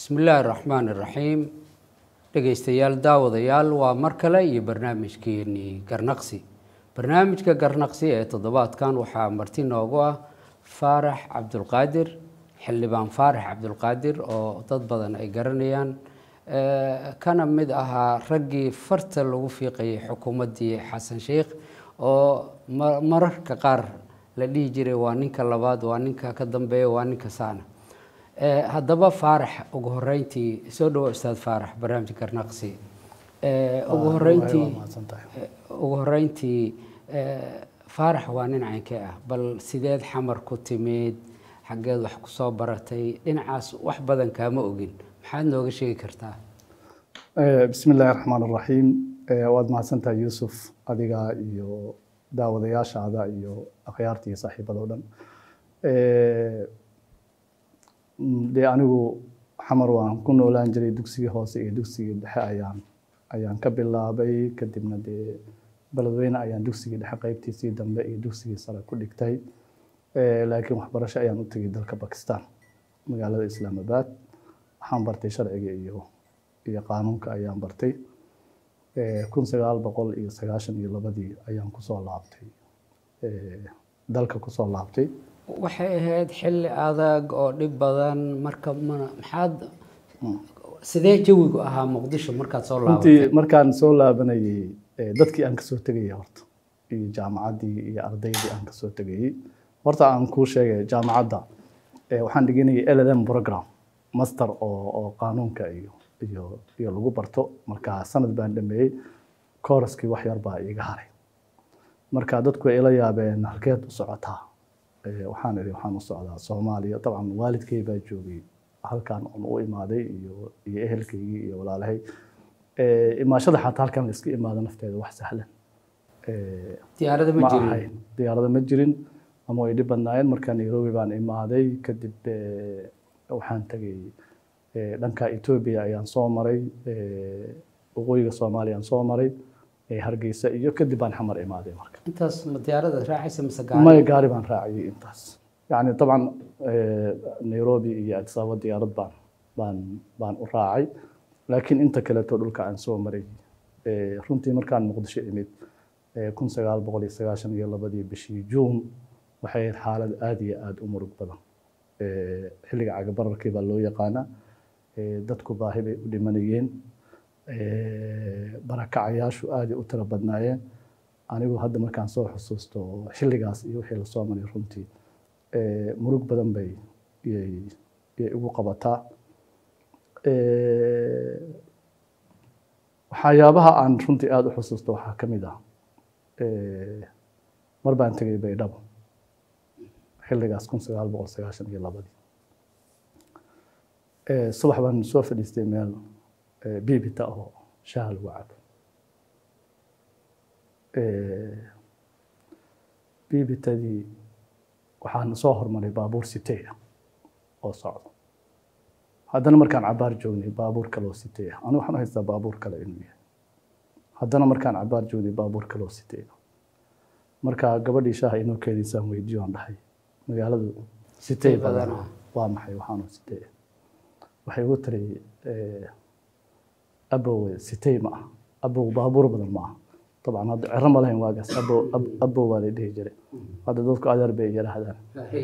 bismillaahi raxmaan iraxiim dhegeystayaal daawadayaal waa mar kale iyo barnaamijkeenii garnaqsi barnaamijka garnaqsi ee toddobaadkan waxaa marti noogu ah faarax cabdulqaadir xildhibaan faarax cabdulqaadir oo dad badan ay garanayaan kana mid ahaa raggii farta lagu fiiqayay xukuumaddii xasan sheikh oo mararka qaar la dhihi jiray waa ninka labaad waa ninka ka dambeeya waa ninka saana haddaba faarax ugu horeyntii soo dhawo ustaad faarax barnaamijka garnaqsi ugu horeyntii ugu horeyntii faarax waa nin caynkee ah bal sideed xamar ku timid xaggeed wax ku soo baratay dhinacaas wax badan kaama ogin maxaad nooga sheegi kartaa bismi illaahi raxmaan raxiim waad mahadsantahay yuusuf adiga iyo daawadayaashaada iyo akhyaarta iyo saaxiibada o dhan dee anigu xamar waan ku noolaan jiray dugsigii hoose iyo dugsigii dhexe ayaan ayaan ka bilaabay kadibna dee beledweyne ayaan dugsigii dhexe qeybtiisii dambe iyo dugsigii sare ku dhigtay laakiin waxbarasho ayaan u tegay dalka bakistan magaalada islaamabad waxaan bartay sharciga iyo iyo qaanuunka ayaan bartay kun sagaal boqol iyo sagaashan iyo labadii ayaan kusoo laabtay dalka kusoo laabtay waxay ahayd xilli adag oo dhib badan marka maxaad sidee jawigu ahaa muqdisho markaad soo laabatay runtii markaan soo laabanayay dadkii aan kasoo tegayay horta iyo jaamacaddii iyo ardaydii aan kasoo tegayay horta aan kuu sheegay jaamacadda waxaan dhiganayay LLM program master oo oo qaanuunka iyo iyo iyo lagu barto marka sanad baan dhameeyey kooraskii wax yar baa iiga haray marka dadku ay ila yaabeen halkeed u socotaa waxaan idhi waxaan u socdaa soomaaliya dabcan waalidkay baa joogay halkan on u imaaday iyo iyo ehelkaygii iyo walaalahay imaashada xataa halkan la iska imaado nafteeda wax sahlan diyaarada ma ma jirin ahayn diyaarada ma jirin ama way dhib badnaayeen marka nairobi baan imaaday kadib waxaan tegay dhanka etoobiya ayaan soo maray waqooyiga soomaaliya aan soo maray hargeysa iyo kadib baan xamar imaaday marka intaas ma diyaarada raacaysa mise gaari maya gaari baan raaciyay intaas yani dabcan nairobi iyo addis ababa diyaarad baan baan baan u raacay laakiin inta kaleeto dhulka aan soo maray runtii markaan muqdisho imid kun sagaal boqol iyo sagaashan iyo labadii bishii juun waxay ahayd xaalad aada iyo aada u murug badan xilliga cagabararkii baa loo yaqaanaa dadku baahi bay u dhimanayeen barakacayaashu aaday u tiro badnaayeen anigu hadda markaan soo xusuusto xilligaas iyo wixii lasoo maray runtii murug badan bay yay yay igu qabataa waxyaabaha aan runtii aada u xusuusto waxaa ka mid ah mar baan tegay baydhabo xilligaas kun sagaal boqol sagaashan iyo labadii subax baan soo fadhiistay meel bibita oo shaaha lagu cabo bibitadii waxaan soo hormaray baabuur siteya oo socdo haddana markaan cabaar joognay baabuur kale oo siteya anigu waxaan u haystaa baabuur kale inuu yahay haddana markaan cabaar joognay baabuur kale oo siteya marka gabadhii shaaha inoo keediisaan weydiyo aan dhahay magaaladu sitey badan waa maxay waxaanu siteya waxay ugu tiri abow sitey ma ah abow baabuur badan ma ah dabcan hadda cero ma lahayn waagaas abow abow baa la dhihi jiray hadda dadku adeer bay yidhaahdaan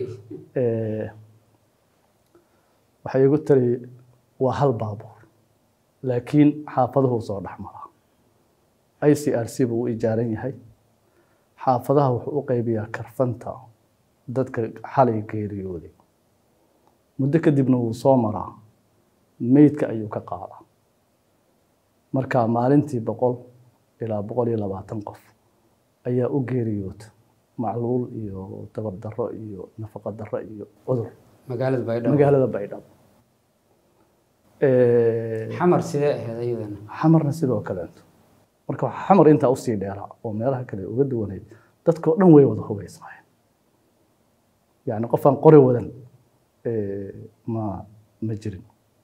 waxay igu tiri waa hal baabuur laakiin xaafaduhu soo dhex maraa i c r c buu u ijaaran yahay xaafadaha wuxuu u qaybiyaa karfanta dadka xalay geeriyooday muddo kadibna wuu soo maraa meydka ayuu ka qaadaa marka maalintii boqol ilaa boqol iyo labaatan qof ayaa u geeriyoota macluul iyo tabar darro iyo nafaqo darro iyo cudur magaalada baydhabo magaalada baydhabo xamar sidee ahayd iyadana xamarna sidoo kaleeto marka waxaa xamar intaa usii dheeraa oo meelaha kale uga duwanayd dadkao dhan way wada hubaysnaayeen yacni qof aan qori wadan ma ma jirin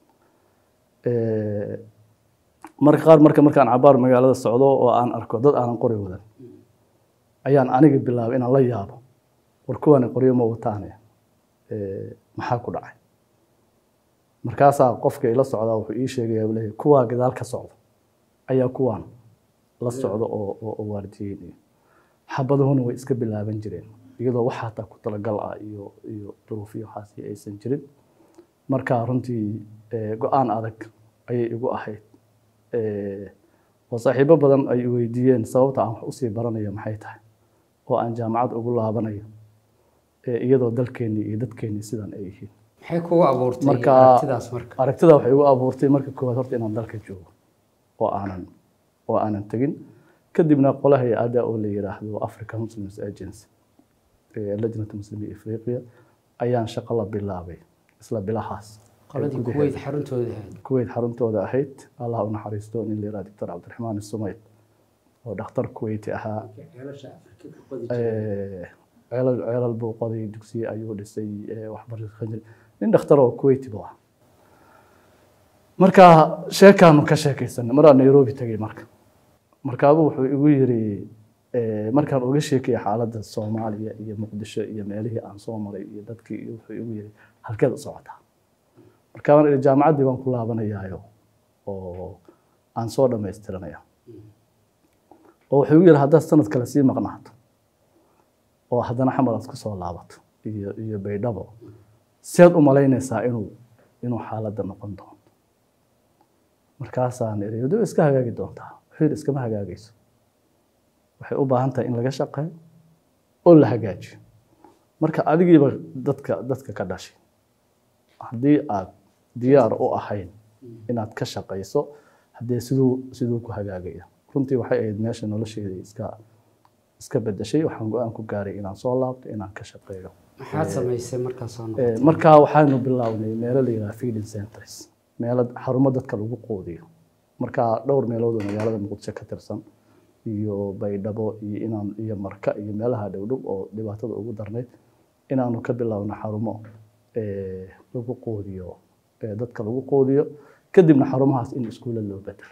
marka qaar marka markaan cabaar magaalada socdo oo aan arko dad aanan qori wadan ayaan aniga bilaabay inaan la yaabo war kuwani qoryo ma wataane maxaa ku dhacay markaasaa qofka ila socdaa wuxuu ii sheegaya leeyahay kuwaa gadaal ka socda ayaa kuwaan la socda oo oo oo waardiyeynaya xabaduhuna way iska bilaaban jireen iyadoo wax hataa ku talagal ah iyo iyo duruufiyo waxaasi aysan jirin marka runtii eh, go-aan adag ayay igu ahayd Eh, oo saaxiibo badan ay weydiiyeen sababta aan wax usii baranayo maxay tahay oo aan jaamacad ugu laabanayo eh, iyadoo dalkeennii iyo dadkeennii sidan ay yihiin maxay kugu abuurtay Marka- aragtidaas marka aragtida waxay igu abuurtay marka koowaad horta inaan dalka joogo oo aanan oo aanan tegin kadibna qola hay-adda oo la yiraahdo African Muslims Agency ee lajnata muslimiin Afriqiya ayaan shaqo la bilaabay isla bilahaas qoladii gudaheeda. kuweyt xaruntooda ahayd kuweyt xaruntooda ahayd allah u naxariisto nin la yiraahdo Dr. Cabdiraxmaan Sumayd oo dhakhtar kuweyti ahaa Eh, ceelal ceelal buu qoday dugsiye ayuu dhisay eh, waxbarasho ka jiray nin dhakhtar oo kuweyti buu ahaa marka sheekaanu ka sheekaysanay maraa nairobi tegay marka markaabuu wuxuu igu yiri eh, markaan uga sheekaya xaaladda soomaaliya iyo muqdisho iyo meelihii aan soo maray iyo dadkii iyo wuxuu igu yiri halkeed u socotaa marka waan idhi jaamacaddii baan ku laabanayaayo oo aan soo dhammaystiranaya oo wuxuu igu yiri haddaad sanad kale sii maqnaato oo haddana xamar aad ku soo laabato iyo iyo baydhabo seed u malaynaysaa inuu inuu xaaladda noqon doono markaasaan idhi "Dee way iska hagaagi doontaa wuxuu yidhi iskama hagaagayso waxay u baahan tahay in laga shaqeeyo oo la hagaajiyo marka adigiiba dadka dadka ka dhashay haddii aad diyaar u ahayn inaad ka shaqayso haddee siduu siduu ku hagaagaya runtii waxay ahayd meesha nolosheedii iska iska bedeshay waxaan go-aan ku gaaray inaan soo laabto inaan ka shaqeeyo maxaad samaysay markaas soo Eh, noqotay markaa waxaanu bilownay meelo la yidhaha feeding centers meelo xarumo dadka lagu quudiyo markaa dhowr meelood oo magaalada muqdisho ka tirsan iyo baydhabo iyo inaan iyo marka iyo meelaha dhowdhow oo dhibaatada ugu darnayd inaanu ka bilowno xarumo eh, lagu quudiyo eh, dadka lagu quudiyo kadibna xarumahaas in iskuulla loo bedelo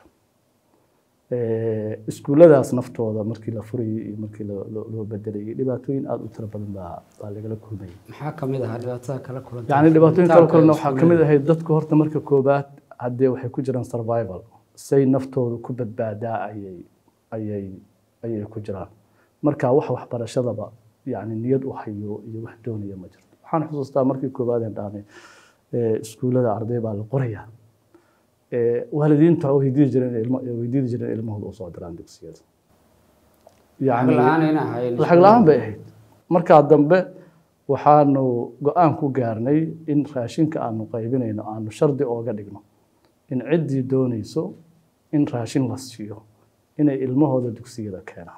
Eh, iskuulladaas naftooda markii la furayay iyo markii loo- loo loo bedelayay dhibaatooyin aada u tiro badan baa baa lagala kulmayay maxaa kamid ahaa dhibaatada kala kulantay yani dhibaatooyin kale Furitaanka kalena waxaa ka mid iskuullada? ahayd dadku horta marka koobaad haddee waxay ku jiraan survival say naftooda ku badbaadaa ayay ayay ayay ku jiraan marka wax waxbarashadaba yani niyad u hayo iyo wax doonaya ma jirto waxaan xusuustaa markii koobaad aan dhahnay eh, iskuullada arday baa la qorayaa Eh, waalidiinta oo weydiidi jireen ilmo weydiidi jireen ilmahooda usoo diraan dugsiyada lacag la-aan ayna ahayn lacag la-aan bay ahayd markaa dambe waxaanu go-aan ku gaarnay in raashinka aanu qaybinayno aanu shardi ooga dhigno in ciddii doonayso in raashin la siiyo inay ilmahooda dugsiyada keenaan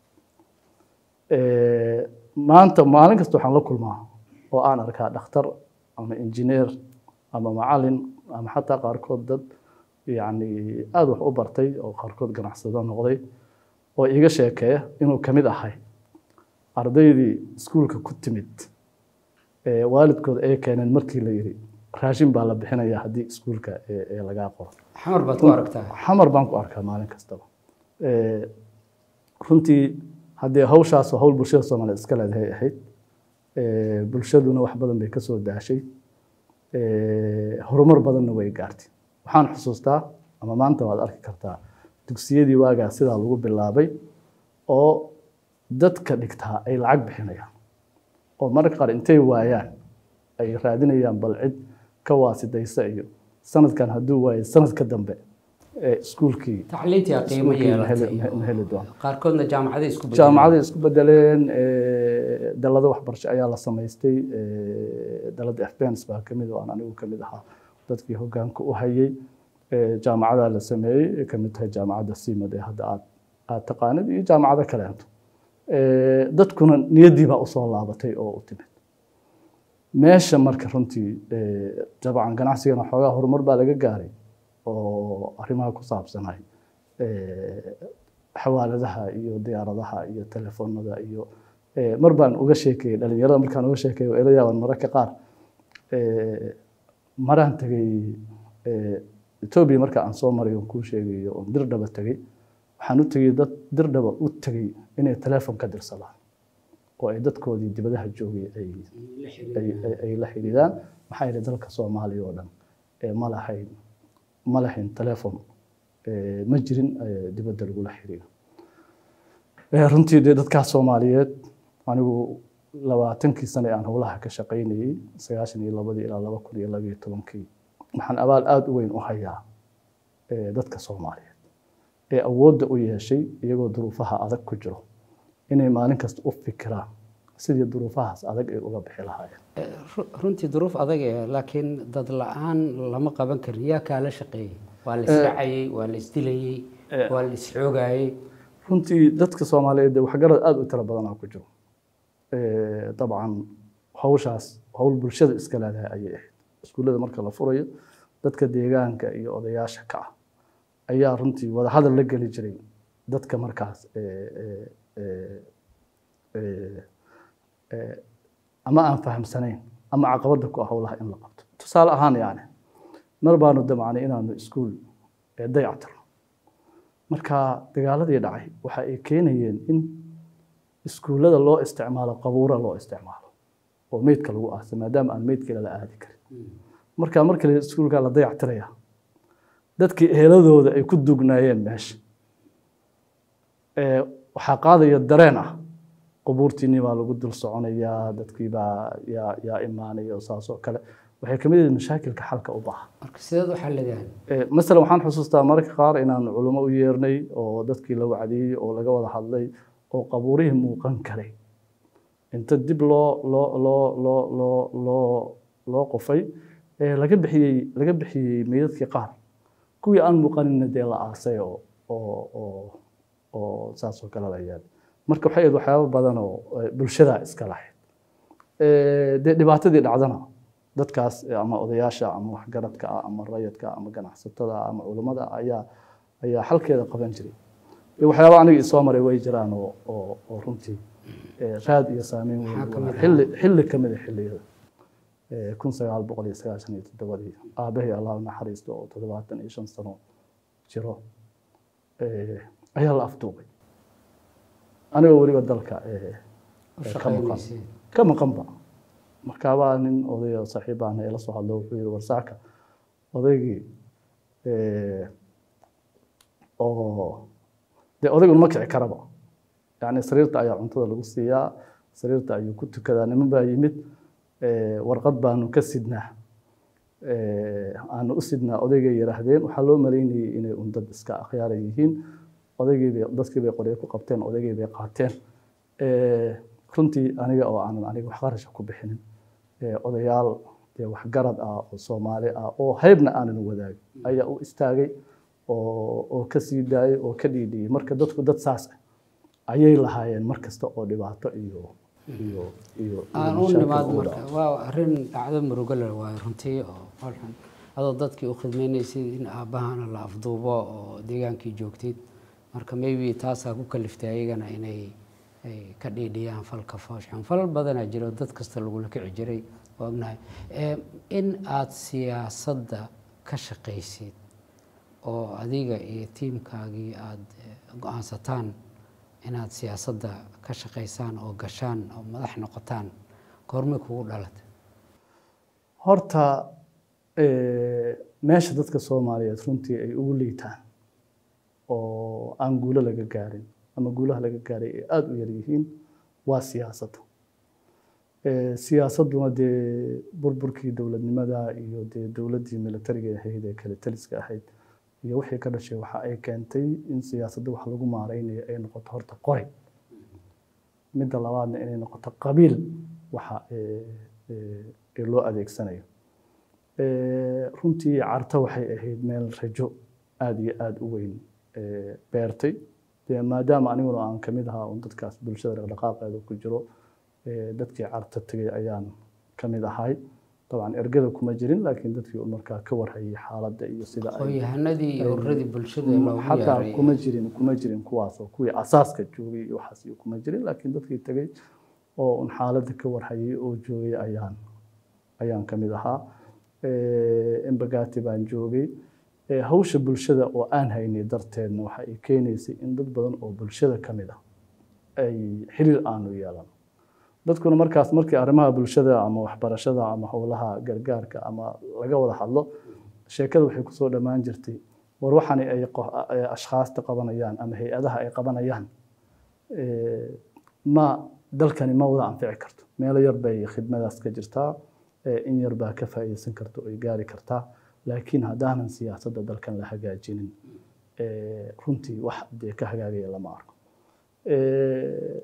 Eh, maanta maalin kasta waxaan la kulmaa oo aan arkaa dhakhtar ama injineer ama macalin ama xataa qaarkood dad yani aada wax u bartay oo qaarkood ganacsado noqday oo iga sheekeeya inuu ka mid ahay ardaydii iskuulka ku timid ee waalidkood ay keeneen markii la yidhi raashin baa la bixinaya haddii iskuulka ee ee lagaa qoro xamar baad ku aragtaa xamar baan ku arkaa maalin kastaba Eh, runtii haddee hawshaas waa hawl bulshada soomaaliyeed iska leedahay ahayd Eh, bulshaduna wax badan bay ka soo daashay Eh, horumar badanna way gaartay waxaan xusuustaa ama maanta waad arki kartaa dugsiyadii waagaa sidaa lagu bilaabay oo dadka dhigtaa ay lacag bixinayaan oo mararka qaar intay waayaan ay raadinayaan bal cid ka waasidaysa iyo sanadkan hadduu waayo sanadka dambe ee iskuulkii tacliintii aa qiimo iskuulkii ma heli- yeelatay ma heli doono qaarkoodna jaamacaday isku bedeleen. jaamacaday isku bedeleen eh, dalado waxbarasho ayaa la samaystay eh, dalada afbens baa kamid oo aan anigu kamid ahaa dadkii hogaanka u hayay Eh, jaamacadaa la sameeyey ay kamid tahay jaamacadda simad ee hadda aad aad taqaanid iyo jaamacado kaleento Eh, dadkuna niyaddii baa usoo laabatay oo u timid meesha marka runtii eh, dabcan ganacsigana xoogaa horumar baa laga gaaray oo arrimaha ku saabsanay eh, xawaaladaha iyo diyaaradaha iyo telefoonada iyo eh, mar baan uga sheekeeyey dhalinyarada markaan uga sheekeeyo waa ila yaaban mararka qaar eh, maraan tegay eh, etoobiya marka aan soo maray oon kuu sheegayo oon dirdhaba tegey waxaan u tegey dad dirdhaba u tegey inay telefoon ka dirsadaan oo ay dadkoodii dibadaha joogay ay ay- ay- ay la xidhiidaan maxaa yeelay dalka soomaaliya oo dhan ee ma lahayn ma lahayn telefon ee ma jirin ee dibadda lagula xiriiro Ee, runtii dee dadkaas soomaaliyeed anigu labaatankii sane aan howlaha ka shaqaynayey sagaashan iyo labadii ilaa laba kun iyo labiyo tobankii waxaan abaal aada u weyn u hayaa ee, dadka soomaaliyeed ee awoodda u yeeshay iyagoo duruufaha adag ku jiro inay maalin kasta u fikiraan sidii duruufahaas adag ay uga bixi lahaayeen Ru- runtii duruuf adag ee laakiin dad la-aan lama qaban karin yaa kaala shaqeeyey waa la isracayey waa la isdilayey waa la isxoogayey runtii dadka soomaaliyeed dee waxgarad aada u tiro badanaa ku jiro Eh, dabcan hawshaas hawl bulshada iska leedahay ayay ahayd iskuullada marka la furayo dadka deegaanka iyo odayaasha ka ah ayaa runtii wadahadal la geli jiray dadka markaas eh, eh, eh, eh, eh, ama aan fahamsanayn ama caqabada ku ah howlaha in la qabto tusaale ahaan yani mar baanu damacnay inaanu iskuul eh, dayactirno marka dagaaladii dhacay waxa ay keenayeen in iskuullada loo isticmaalo qabuura loo isticmaalo oo meydka lagu aasay maadaama aan meydkale la aadi karin marka markale iskuulka la dayactiraya dadkii eheladooda ay ku dugnaayeen meesha ee waxaa qaadaya dareen ah qubuurtiinii baa lagu dul soconayaa dadkii baa yaa yaa imaanaya oo saas oo kale waxay kamid yihiin mashaakilka xalka u baahan marka sideed u xalideen Ee, masalan waxaan xusuustaa mararka qaar inaan culimo u yeernay oo dadkii la wacdiyey oo laga wada hadlay oo qabuurihii muuqan karay inta dib loo loo loo loo loo loo loo qofay ee laga bixiyey laga bixiyey meydadkii qaar kuwii aan muuqanina dee la aasay oo oo oo oo saas oo kale la yeelay marka waxay ahayd waxyaabo badan oo eh, bulshada iska lahayd Ee, dee dhibaatadii dhacdana dadkaas eh, ama odayaasha ama waxgaradka ah ama rayadka ah ama ganacsatada ah ama culummada ah ayaa ayaa xalkeeda qaban jiray iyo waxyaaba aniga isoo maray way jiraan oo oo oo runtii eh, raad iyo saameyn weyn Maxaa ka u mid leh. ah? xilli xilli ka mid a xilliyada Eh, kun sagaal boqol iyo sagaashan iyo toddobadii aabbahay allah u naxariisto oo toddobaatan iyo shan sano jiro eh, ayaa la afduubay anigoo weliba dalka eh, u eh, ka maqan shaqaynaysay ka maqanba markaabaa nin odaya saaxiibaana ila soo hadlo wuxuu yihi warsaaka odaygii eh, oo dee odaygun ma kici karaba yani sariirta ayaa cuntada lagu siiyaa sariirta ayuu ku tukadaa niman baa yimid eh, warqad baanu ka sidnaa eh, aanu u sidnaa odaygay yidhaahdeen waxaa loo malaynayay inay un dad iska akhyaara yihiin odaygii bay dadkii bay qoryo ku qabteen odaygii bay qaateen Eh, runtii aniga oo aanan aniga wax qarasha ku bixinin eh, odayaal dee waxgarad ah oo soomaali ah oo haybna aanan wadaagin ayaa u istaagay oo oo ka sii daayay oo ka dhiidhiyey marka dadku dad saas ah ayay lahaayeen mar kasta oo dhibaato iyo iyo iyo iyo aan u mashaakil nimaad u marka dhaco. waa arrin dhacdo murugo leh waayo runtii oo qolxun adoo dadkii u khidmaynaysay in aabbahana la afduubo oo deegaankii joogtid marka maybe taasaa ku kaliftay ayagana inay ay ka dhiidhiyaan falka foosxun fal badanaa jiro dad kasta lagula kici jiray waa ognahay Ee, in aad siyaasadda ka shaqaysid oo adiga iyo tiimkaagii aada go-aansataan inaad siyaasadda ka shaqaysaan oo gashaan oo madax noqotaan goormay kugu dhalatay horta eh, meesha dadka soomaaliyeed runtii ay ugu liitaan oo aan guulo laga gaarin ama guulaha laga gaaray ay aada u yar yihiin waa siyaasadda Eh, siyaasadduna dee burburkii dowladnimada iyo dee dowladdii militariga ahayd ee kale taliska ahayd iyo wixii ka dhashay waxa ay keentay in siyaasadda wax lagu maareynayo ay noqoto horta qori midda labaadna inay noqoto qabiil waxa eh, eh, ee loo adeegsanayo Eh, runtii carta waxay ahayd meel rajo aada iyo aada u weyn eh, beertay dee maadaama aniguna aan kamid ahaa un dadkaas bulshada dhaqdhaqaaqeeda ku jiro eh, dadkii carta tegay ayaan kamid ahay dabcan ergada kuma jirin laakiin dadkii un markaa ka warhayay xaaladda iyo sida ay aqoon-yahanadii iyo ururadii bulshada loogu xataa yeeray kuma jirin kuma jirin kuwaas oo kuwii asaaska joogay iyo waxaas iyo kuma jirin laakiin dadkii tegay oo un xaaladda ka warhayay oo joogay ayaan ayaan kamid ahaa Eh, embagati baan joogay Eh, hawsha bulshada oo aan haynay darteedna waxa ay keenaysay in dad badan oo bulshada ka mid ah ay xiriir aanu yeelan dadkuna markaas markii arrimaha bulshada ama waxbarashada ama howlaha gargaarka ama laga wada hadlo sheekada waxay kusoo dhammaan jirtay war waxani ay qo- ay ashkhaasta qabanayaan ama hay-adaha ay qabanayaan eh, ma dalkani ma wada anfici karto meelo yar bay khidmadaas ka jirtaa eh, in yar baa ka faa'iideysan karta oo ay gaari kartaa laakiin haddaanan siyaasadda dalkan la hagaajinin eh, runtii wax dee ka hagaagaya lama arko Eh,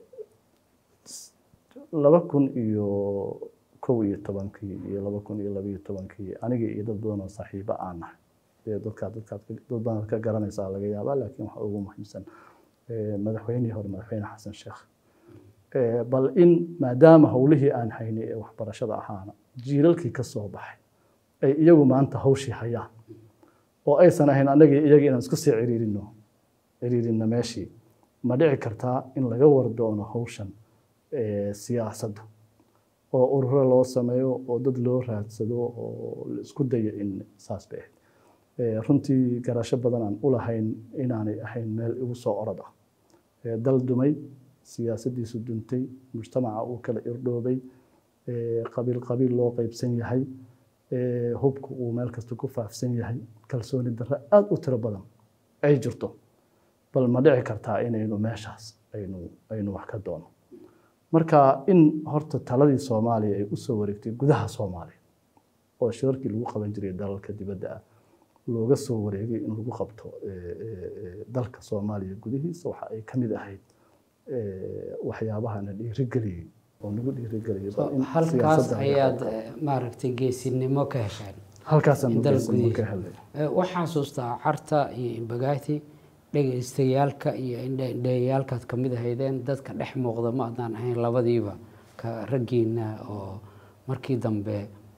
s- laba kun iyo kow iyo tobankii iyo laba kun iyo labaiyo tobankii aniga iyo dad badan oo saaxiibo aan nahay dee dadkaa dadkaad ka- dad badan ka garanaysaa laga yaabaa laakiin waxa ugu muhiimsan eh, madaxweynihii hore madaxweyne xasan sheekh Eh, bal in maadaama howlihii aan haynay ee waxbarashada ahaana jiilalkii ka soo baxay ay iyagu maanta hawshii hayaan oo aysan ahayn annagii iyagii inaan isku sii ciriirino ciriirino meeshii ma dhici kartaa in laga wardoono hawshan eh, siyaasadda oo ururo loo sameeyo oo dad loo raadsado oo la isku dayo in saas bay ahayd Eh, runtii garasho badan aan u lahayn inaanay ahayn meel igu soo orod ah Eh, dal dumay siyaasaddiisu duntay mujtamaca uu kala irdhoobay eh, qabiil qabiil loo qeybsan yahay eh, hubku uu meel kasta ku faafsan yahay kalsooni darro aada u tiro badan ay jirto bal ma dhici kartaa inaynu meeshaas aynu aynu wax ka doono marka in horta taladii soomaaliya ay usoo wareegtay gudaha soomaaliya oo shirarkii lagu qaban jiray dalalka dibadda ah looga soo wareegay in lagu qabto eh, eh, eh, dalka soomaaliya gudihiisa waxa ay ka mid ahayd eh, waxyaabahana dhiirigeliyey oo nagu dhiirigeliyey bal in halkaas siyaasadda laga ayaad qabto. eh, maaragtay geesinimo ka hesheen halkaasaan in dalka ugeysano ka gudihiisa. helay Eh, waxaan xasuustaa carta iyo imbagaati dhegaystayaalka iyo indheyaalkaad ka mid ahaydeen dadka dhex muuqda ma adnaan ahayn labadiiba ka raggiina oo markii dambe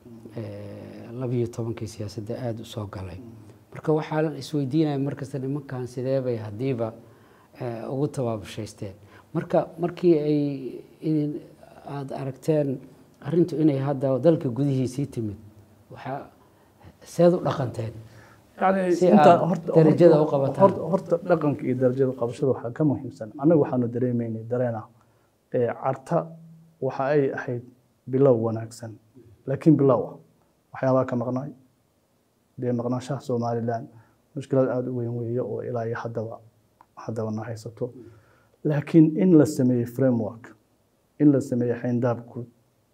eh, labiyo tobankii siyaasadda aada u soo galay marka waxaa la isweydiinaya markasta nimankan sidee bay haddiiba eh, ugu tabaabushaysteen marka markii ay idin aada aragteen arrintu inay hadda dalka gudihiisii timid waxaa seed u dhaqanteen yani Si inta aad horta darajada horta- u qabataan. horta- horta dhaqanka iyo darajada qabashada waxaa ka muhiimsan annaga waxaanu dareemaynay dareena ee carta waxa ay ahayd bilow wanaagsan laakiin bilow ah waxyaabaa ka maqnaay dee maqnaanshaha somalilan mushkilad aada u weyn weeye oo ilaa iyo haddaba haddaba na haysato laakiin in la sameeyey framework in la sameeyey xayndaab guud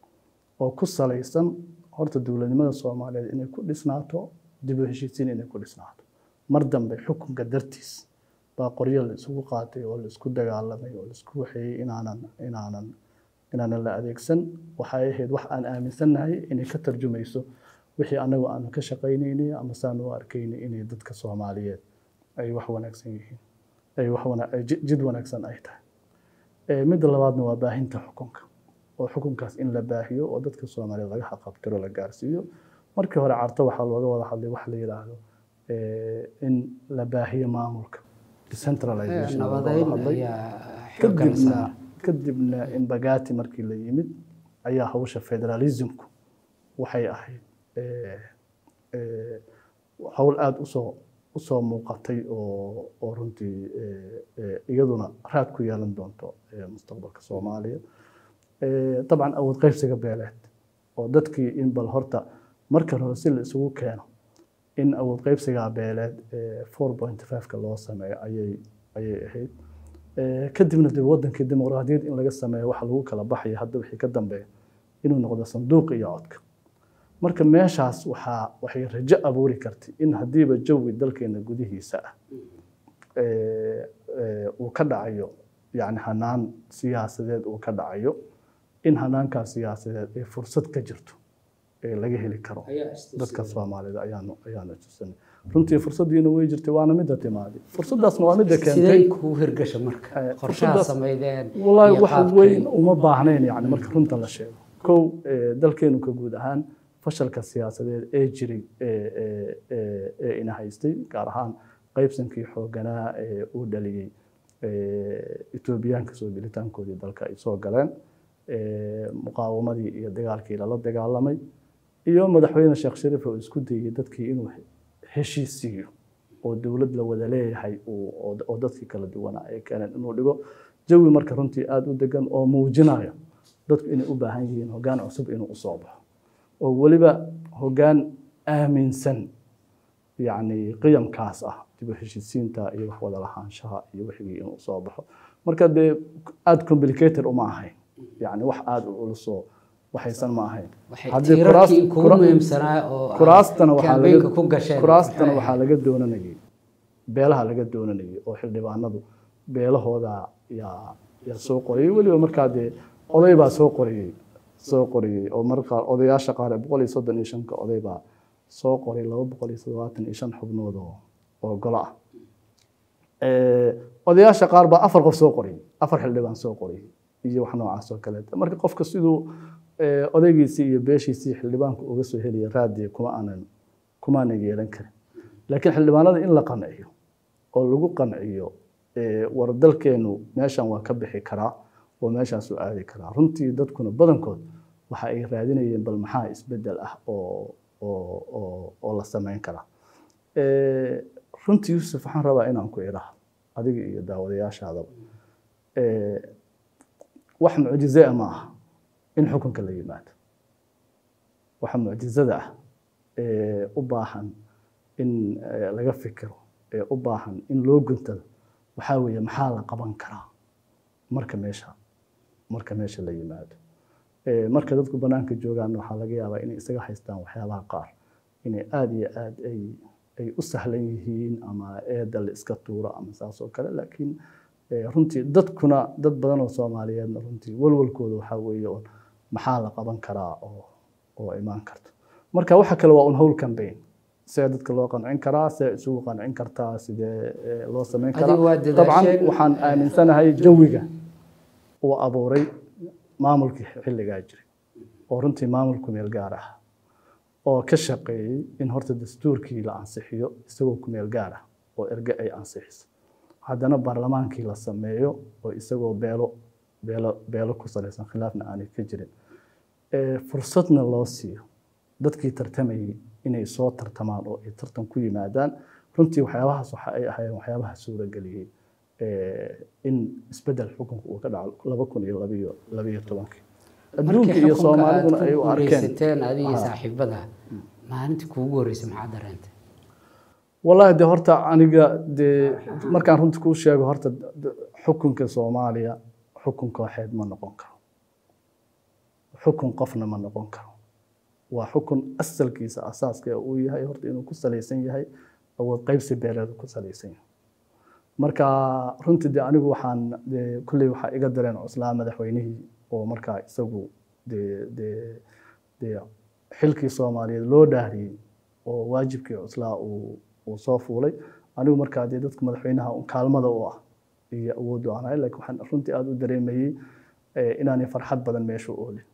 oo ku salaysan horta dowladnimada soomaaliyeed inay ku dhisnaato dib u heshiisiin inay ku dhisnaato mar dambe xukunka dartiis baa qoryo la isugu qaatay oo la isku dagaalamay oo la isku waxeeyey inaanan inaanan inaanan la adeegsan waxay ahayd wax aan aaminsannahay inay ka tarjumayso wixii anagu aanu ka shaqaynaynay ama saan u arkaynay inay dadka soomaaliyeed ay wax wanaagsan yihiin ay wax wana ay ji- jid wanaagsan ay tahay Eh, midda labaadna waa baahinta xukunka oo xukunkaas in la baahiyo oo dadka soomaaliyeed laga xaqabtiro la gaarsiiyo markii hore carto waxaa looga wada hadlay wax la yidhaahdo eh, in la baahiyo maamulka decentralization looga wada nabadeyn hadlay. ayaa xooggan kadibna saaran kadibna imbagati markii la yimid ayaa hawsha federalismku waxay ahayd eh, eh, hawl aada usoo usoo muuqatay oo oo runtii eh, eh, iyaduna raad ku yeelan doonto eh, mustaqbalka soomaaliya Eh, dabcan awood qaybsiga beeleed oo dadkii in bal horta marka hore si la isugu keeno in awood qaybsiga beeleed four point five-ka loo sameeyo ayay ayay ahayd Eh, kadibna de wadankii dimuqraadiyad in laga sameeyo waxa lagu kala baxaya hadda wixii ka dambeeya inuu noqdo sanduuq iyo codka marka meeshaas waxaa waxay rajo abuuri kartay in haddiiba jawi dalkeena gudihiisa ah eh, eh, uu ka dhacayo yani hanaan siyaasadeed uu ka dhacayo in hanaankaas siyaasadeed ay fursad ka jirto ee laga heli karo dadka soomaalida ayaanu ayaanu tusanay runtii fursaddiina way jirtay waana midda timaaday fursaddaasna waa midda keentay sidee kuu hirgasha marka Eh, qorshaha fursadaas- sameydeen والله iyo wax qaabkay- weyn uma baahnayn yani marka runta la sheego kow eh, dalkeenu ka guud ahaan fashalka siyaasadeed ee jiray ee- ee- ee- ee ina haystay gaar ahaan qaybsankii xooganaa ee uu dhaliyey eh, etoobiyaanka soo gelitaankoodii dalka ay soo galeen eh, muqaawamadii iyo dagaalkii lala dagaalamay iyo madaxweyne sheekh shariif oo isku dayey dadkii inuu heshiisiiyo oo dowlad la wada leeyahay uu- oo oo dadkii kala duwanaa ay keeneen inuu dhigo jawi marka runtii aada u degan oo muujinayo dadku inay u baahan yihiin hoggaan cusub inuu usoo baxo oo weliba hoggaan aaminsan yacni qiyamkaas ah dib u heshiisiinta iyo wax wada lahaanshaha iyo wixii inuu soo baxo marka dee aada complicated uma ahayn yacni wax aada u culusoo waxaysan ma ahayn waxay Haddii tiirarkii kuraas- kugu kura- muhiimsanaa oo ah kuraastana waxaa kaambeynka laga ku gasheen kuraastana maxay waxaa ahayd? laga doonanayay beelaha laga doonanayay oo xildhibaanadu beelahooda yaa yaa soo qorayay weliba markaa dee oday baa soo qorayay soo qorayay oo marka odayaasha qaar ee boqol iyo soddon iyo shanka oday baa soo qoray laba boqol iyo toddobaatan iyo shan xubnood oo oo golo ah Eh, odayaasha qaar baa afar qof soo qorayay afar xildhibaan soo qorayay iyo wax noocaas oo kaleeta marka qofka siduu eh, odaygiisii iyo beeshiisii xildhibaanku uga soo helaya raadiya kuma aanan kuma aanan yeelan karin laakiin xildhibaanada in la qanciyo oo lagu qanciyo eh, war dalkeenu meeshan waa ka bixi karaa oo meeshaasuu aadi karaa runtii dadkuna badankood waxa ay raadinayeen bal maxaa isbedel ah oo oo oo oo la samayn karaa Eh, runtii yuusuf waxaan rabaa inaan ku idhaahdo adiga iyo daawadayaashaadaba Eh, wax mucjize ah ma aha in xukunka la yimaado waxa mucjizada ah ee u baahan in eh, laga fikiro ee u baahan in loo guntado waxaa weeye maxaa la qaban karaa marka meesha marka meesha la yimaado Eh, marka dadku banaanka joogaan waxaa laga yaabaa inay isaga haystaan waxyaabaha qaar inay aada iyo aada ay ay u sahlan yihiin ama eeda la iska tuuro ama saas oo kale laakiin eh, runtii dadkuna dad badan oo soomaaliyeedna runtii walwalkooda waxaa weeye un maxaa la qaban karaa oo oo imaan karto marka waxa kale waa un howl campaign see dadka loo qancin karaa see isugu qancin kartaa sidee eh, loo samayn Adigu waa karaa dabcan dadaasheen. waxaan aaminsanahay jawiga uu abuuray maamulkii xilligaa jiray oo runtii maamulku meel gaar ah oo ka shaqeeyey in horta dastuurkii la ansixiyo isagoo ku meel gaar ah oo erge ay ansixiso haddana baarlamaankii la sameeyo oo isagoo beelo beelo beelo ku salaysan khilaafna aanay ka jirin Eh, fursadna loo siiyo dadkii tartamayay inay soo tartamaan oo ay tartan ku yimaadaan runtii waxyaabahaas waxa ay ahaayeen waxyaabaha suurageliyey eh, in isbedel xukunka uu ka dhaco laba kun iyo labiyo labiyo tobankii adduunka markii iyo xukunka aad soomaaliduna ay ku u arkeen guuleysateen adiga iyo Ha. saaxiibada maalintii kuugu horreysay maxaa dareentay wallaahi de horta aniga dee markaan runta kuu sheego horta d- d- xukunka soomaaliya xukun kooxeed ma noqon karo xukun qofna ma noqon karo waa xukun asalkiisa asaaska uu yahay horta inuu ku salaysan yahay awood qaybsi beeleedu ku salaysan yahay marka runtii de anigu waxaan de kulley waxaa iga dareen cuslaa madaxweynihii oo markaa isagu de de de xilkii soomaaliyeed loo dhaariyey oo waajibkii cuslaa uu uu soo fuulay anigu markaa dee dadka madaxweynaha un kaalmada u ah iyo awooddu aan ahay laakiin waxaan runtii aada u dareemayey eh, inaanay farxad badan meesha u oolin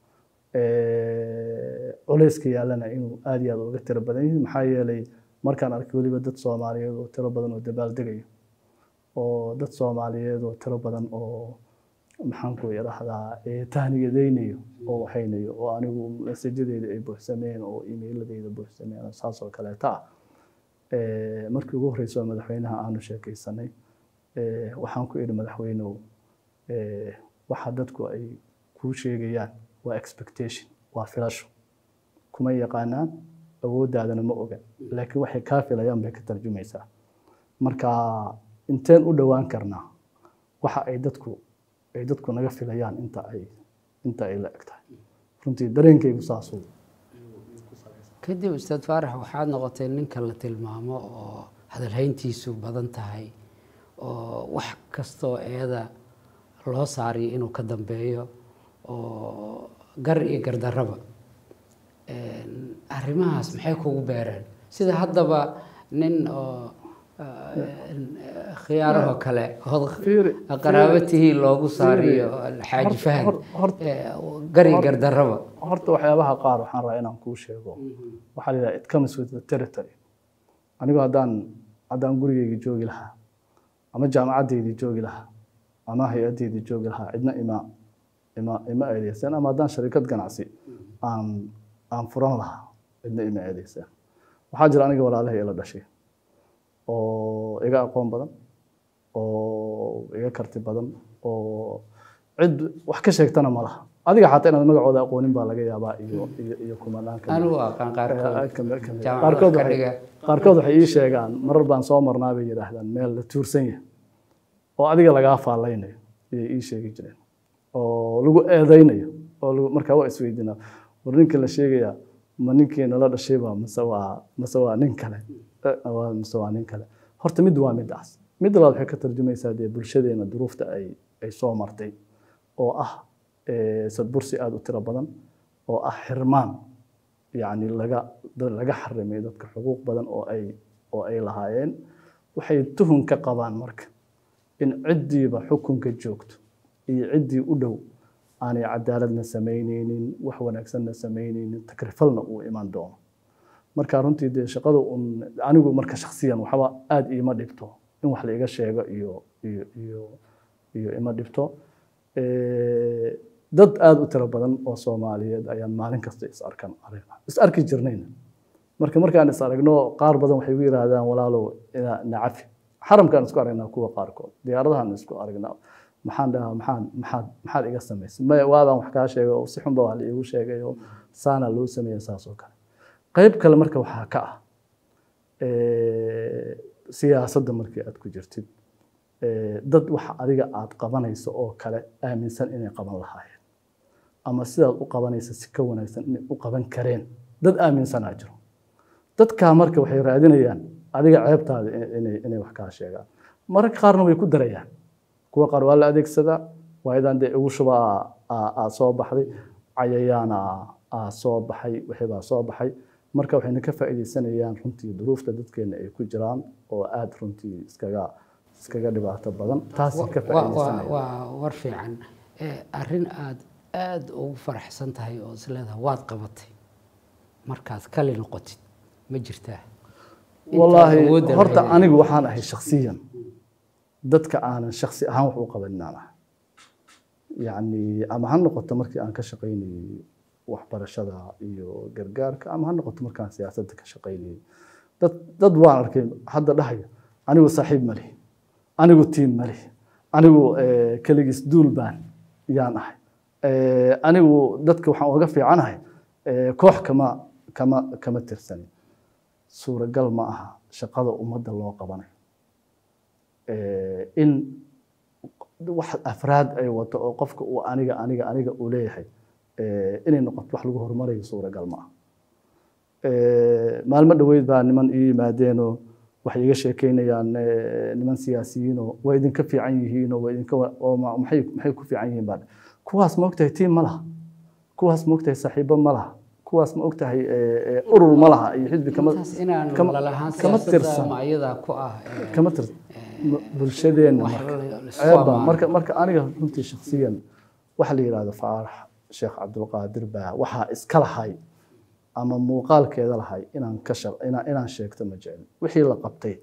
Eh, culayska yaalana inuu aada iyo aada uga tiro badan yahay maxaa yeelay markaan arkay weliba dad soomaaliyeed oo tiro badan oo dabaaldegayo oo dad soomaaliyeed oo tiro badan oo maxaan ku idhaahdaa eh, tahniyadeynayo oo waxaynayo oo anigu masajadeyda ay buuxsameen oo emailadeyda buuxsameen oo saas oo kaleeta ah Eh, markii ugu horreysay oo madaxweynaha aanu sheekaysanay eh, waxaan ku idhi madaxweynow eh, waxa dadku ay kuu sheegayaan waa expectation waa filasho kuma yaqaanaan awooddaadana ma oga laakiin waxay kaa filayaan bay ka tarjumaysaa marka inteen u dhowaan karnaa waxa ay dadku ay dadku naga filayaan inta ay inta ay la eg tahay runtii dareenkaygu saasuu kadib ustaad faarax waxaad noqotay ninka la tilmaamo oo hadalhayntiisu badan tahay oo wax kastoo eeda loo saariyo inuu ka dambeeyo oo gar iyo gardarraba Een, arrimahaas maxay kugu beereen sida haddaba nin oo een, khiyaarahoo kale ood Fiiri, qaraabatihi loogu saariyo xaaji Hor- fahad hor- hor- ee, gar iyo gardarraba horta waxyaabaha qaar waxaan rabaa inaan kuu sheego waxaa la yidhaha it comes with the territory anigu haddaan haddaan gurigeyga joogi lahaa ama jaamacaddeydii joogi lahaa ama hay-addeydii joogi lahaa cidna ima ima ima eedeyseen ama haddaan sharikad ganacsi aan aan furan lahaa cidna ima eedeyseen waxaa jira aniga walaalahay ila dhashay oo iga aqoon badan oo iga karti badan oo cid wax ka sheegtana ma laha adiga xataa inaad magacooda aqoonin baa laga yaabaa iyo iyo iyo kumanaan kale anigu aqaan qaarkood jaamacad qaarkood wax ka waxay dhiga qaarkood waxay ii sheegaan marar baan soo marnaa bay yidhaahdaan meel la tuursan yahay oo adiga lagaa faallaynayo ayay ii sheegi jireen oo lagu eedaynayo oo lagu markaa waa isweydiinaa war ninka la sheegayaa ma ninkii nala dhashayba mase waa mase waa nin kale Eh, waa- mase waa nin kale horta mid waa midaas mid labaad waxay ka tarjumaysaa dee bulshadeena duruufta ay ay soo martay oo ah eh, sadbursi aada u tiro badan oo ah xirmaan yacni laga dad laga xarimay dadka xuquuq badan oo ay oo ay lahaayeen waxay tuhun ka qabaan marka in ciddiiba xukunka joogto iyo ciddii u dhow aanay cadaaladna samaynaynin wax wanaagsanna samaynaynin takrifalna uu iman doono marka runtii dee shaqada un anigu marka shakhsiyan waxba aada iima dhibto in wax la iga sheego iyo iyo iyo iyo ima dhibto Eh, dad aada u tiro badan oo soomaaliyeed ayaan maalin kasta is arkan aragnaa is arki jirnayna marka markaan is aragno qaar badan waxay igu yidhaahdaan walaalow ina nacafi xaramkaan isku aragnaa kuwa qaarkood diyaaradahaan isku aragnaa maxaan dhahaa maxaan maxaad maxaad iga samaysay maya waabaan wax kaa sheegay oo si xunba wax la iigu sheegay oo saana loo sameeya saas oo kale qayb kale marka waxaa ka ah eh, siyaasadda markii aad ku jirtid eh, dad waxa adiga aad qabanayso oo kale aaminsan inay qaban lahaayeen ama sidaad u qabanaysa si ka wanaagsan inay u qaban kareen dad aaminsanaa jiro dadkaa marka waxay raadinayaan adiga ceebtaada in- inay inay wax kaa sheegaan mararka qaarna way ku darayaan kuwa qaar waa la adeegsadaa waayadan dee ugu shuba aa soo baxday cayayaana aa soo baxay wixibaa soo baxay marka waxayna ka faa'iidaysanayaan runtii duruufta dadkeena ay ku jiraan oo aada runtii iskaga iskaga dhibaato badan taasay ka Wa- wa- faa'iidaysanayaan waa war fiican Eh, arrin aad aada ugu faraxsan tahay oo isleedahay waad qabatay markaad kali noqotid ma jirtaa Inta wallaahi awoodda horta lahayd. anigu waxaan ahay shakhsiyan dadka aanan shakhsi ahaan wax u qabanin aan ahay yacni ama ha noqoto markii aan ka shaqaynayey waxbarashada iyo gargaarka ama ha noqoto markaan siyaasadda ka shaqaynayey dad dad waan arkay hadda dhahaya anigu saaxiib ma lihi anigu tiim ma lihi anigu eh, keligiis duul baan yaan ahay Eh, anigu dadka waxaan uga fiicanahay eh, koox kama kama kama tirsanin suuragal ma aha shaqada ummadda loo qabanayo Eh, in wax afraad ay wato oo qofka uu aniga aniga aniga uu leeyahay eh, inay noqoto wax lagu horumarayo suuragal ma aha Eh, maalmo dhoweyd baa niman ii yimaadeenoo waxay iga sheekeynayaan eh, niman siyaasiyiinoo waa idinka fiican yihiinoo waa idinka wa- oo ma- maxay maxay ku fiican yihiin baa kuwaas ma ogtahay tiim ma laha kuwaas ma ogtahay saaxiibo ma laha kuwaas ma ogtahay eh, eh, urur ma laha iyo xisbi kama intaas inaan kama- lalahaan kama siyaasadda tirsan. ama ayadaa ku ah eh, kama tir bulshadeenna wax marka la- la isku ceebba ammaano. marka marka aniga runtii shakhsiyan waxa la yidhahdo faarax sheekh cabdulqaadir baa waxaa iska lahay ama muuqaalkeeda lahay inaan ka shaq inaan inaan sheegto ma jecel wixii la qabtay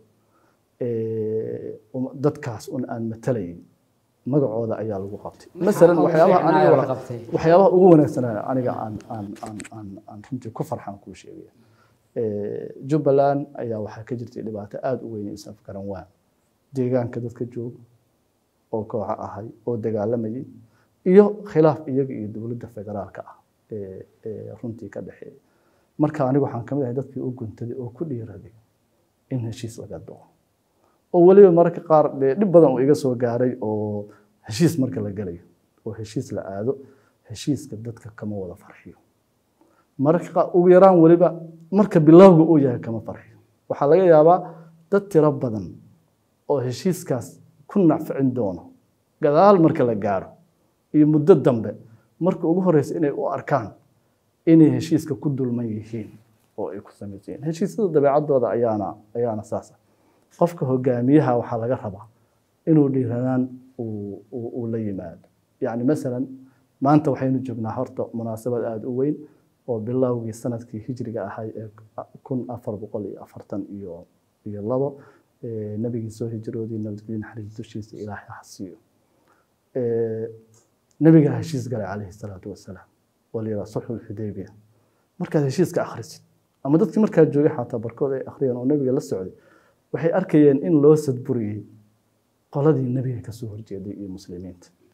ee, um- dadkaas un aan matalayn magacooda ayaa lagu qabtay masalan ugu waxyaabaha fiicnaa aniga la wala- qabtay? waxyaabaha ugu wanaagsanaa aniga aan aan aan aan aan runtii ku farxan kuu sheegaya Ee, jubbaland ayaa waxaa ka jirtay dhibaato aada u weyn isaf garan waan deegaanka dadka jooga oo kooxa ahay oo dagaalamayay iyo khilaaf iyaga iyo dowladda federaalka ah ee ee runtii ka dhexeeya marka anigu waxaan ka mid ahay dadkii u guntaday oo ku dhiiraday in heshiis laga doono oo weliba mararka qaar dee dhib badan uu iga soo gaaray oo heshiis marka la galayo oo heshiis la aado heshiiska dadka kama wada farxiyo mararka qaar ugu yaraan weliba marka bilowga uu yahay kama farxiyo waxaa laga yaabaa dad tiro badan oo heshiiskaas ku nacficin doono gadaal marka la gaaro iyo muddo dambe marka ugu horeysa inay u arkaan inay heshiiska ku dulman yihiin oo ay ku samaysan yihiin heshiisyada dabeecadooda ayaana ayaana saas ah qofka hogaamiyaha waxaa laga rabaa inuu dhiiranaan uu uu- uu la yimaado yacni masalan maanta waxaynu joognaa horta munaasabad aada u weyn oo bilowgii sanadkii hijriga ahay ee kun afar boqol iyo afartan iyo iyo labo ee nabigii soo hijroodii nabadgelyo naxariis dushiisa ilaahay ha siiyo Ee, nabigaa heshiis galay calayhi salaatu wasalaam oo la yidhaha sulxu lxudaybiya markaad heshiiska akhrisid ama dadkii markaa joogay xataa barkood ay akhriyeen oo nabiga la socday waxay arkayeen in loo sadburiyey qoladii nabiga kasoo horjeeday iyo muslimiinta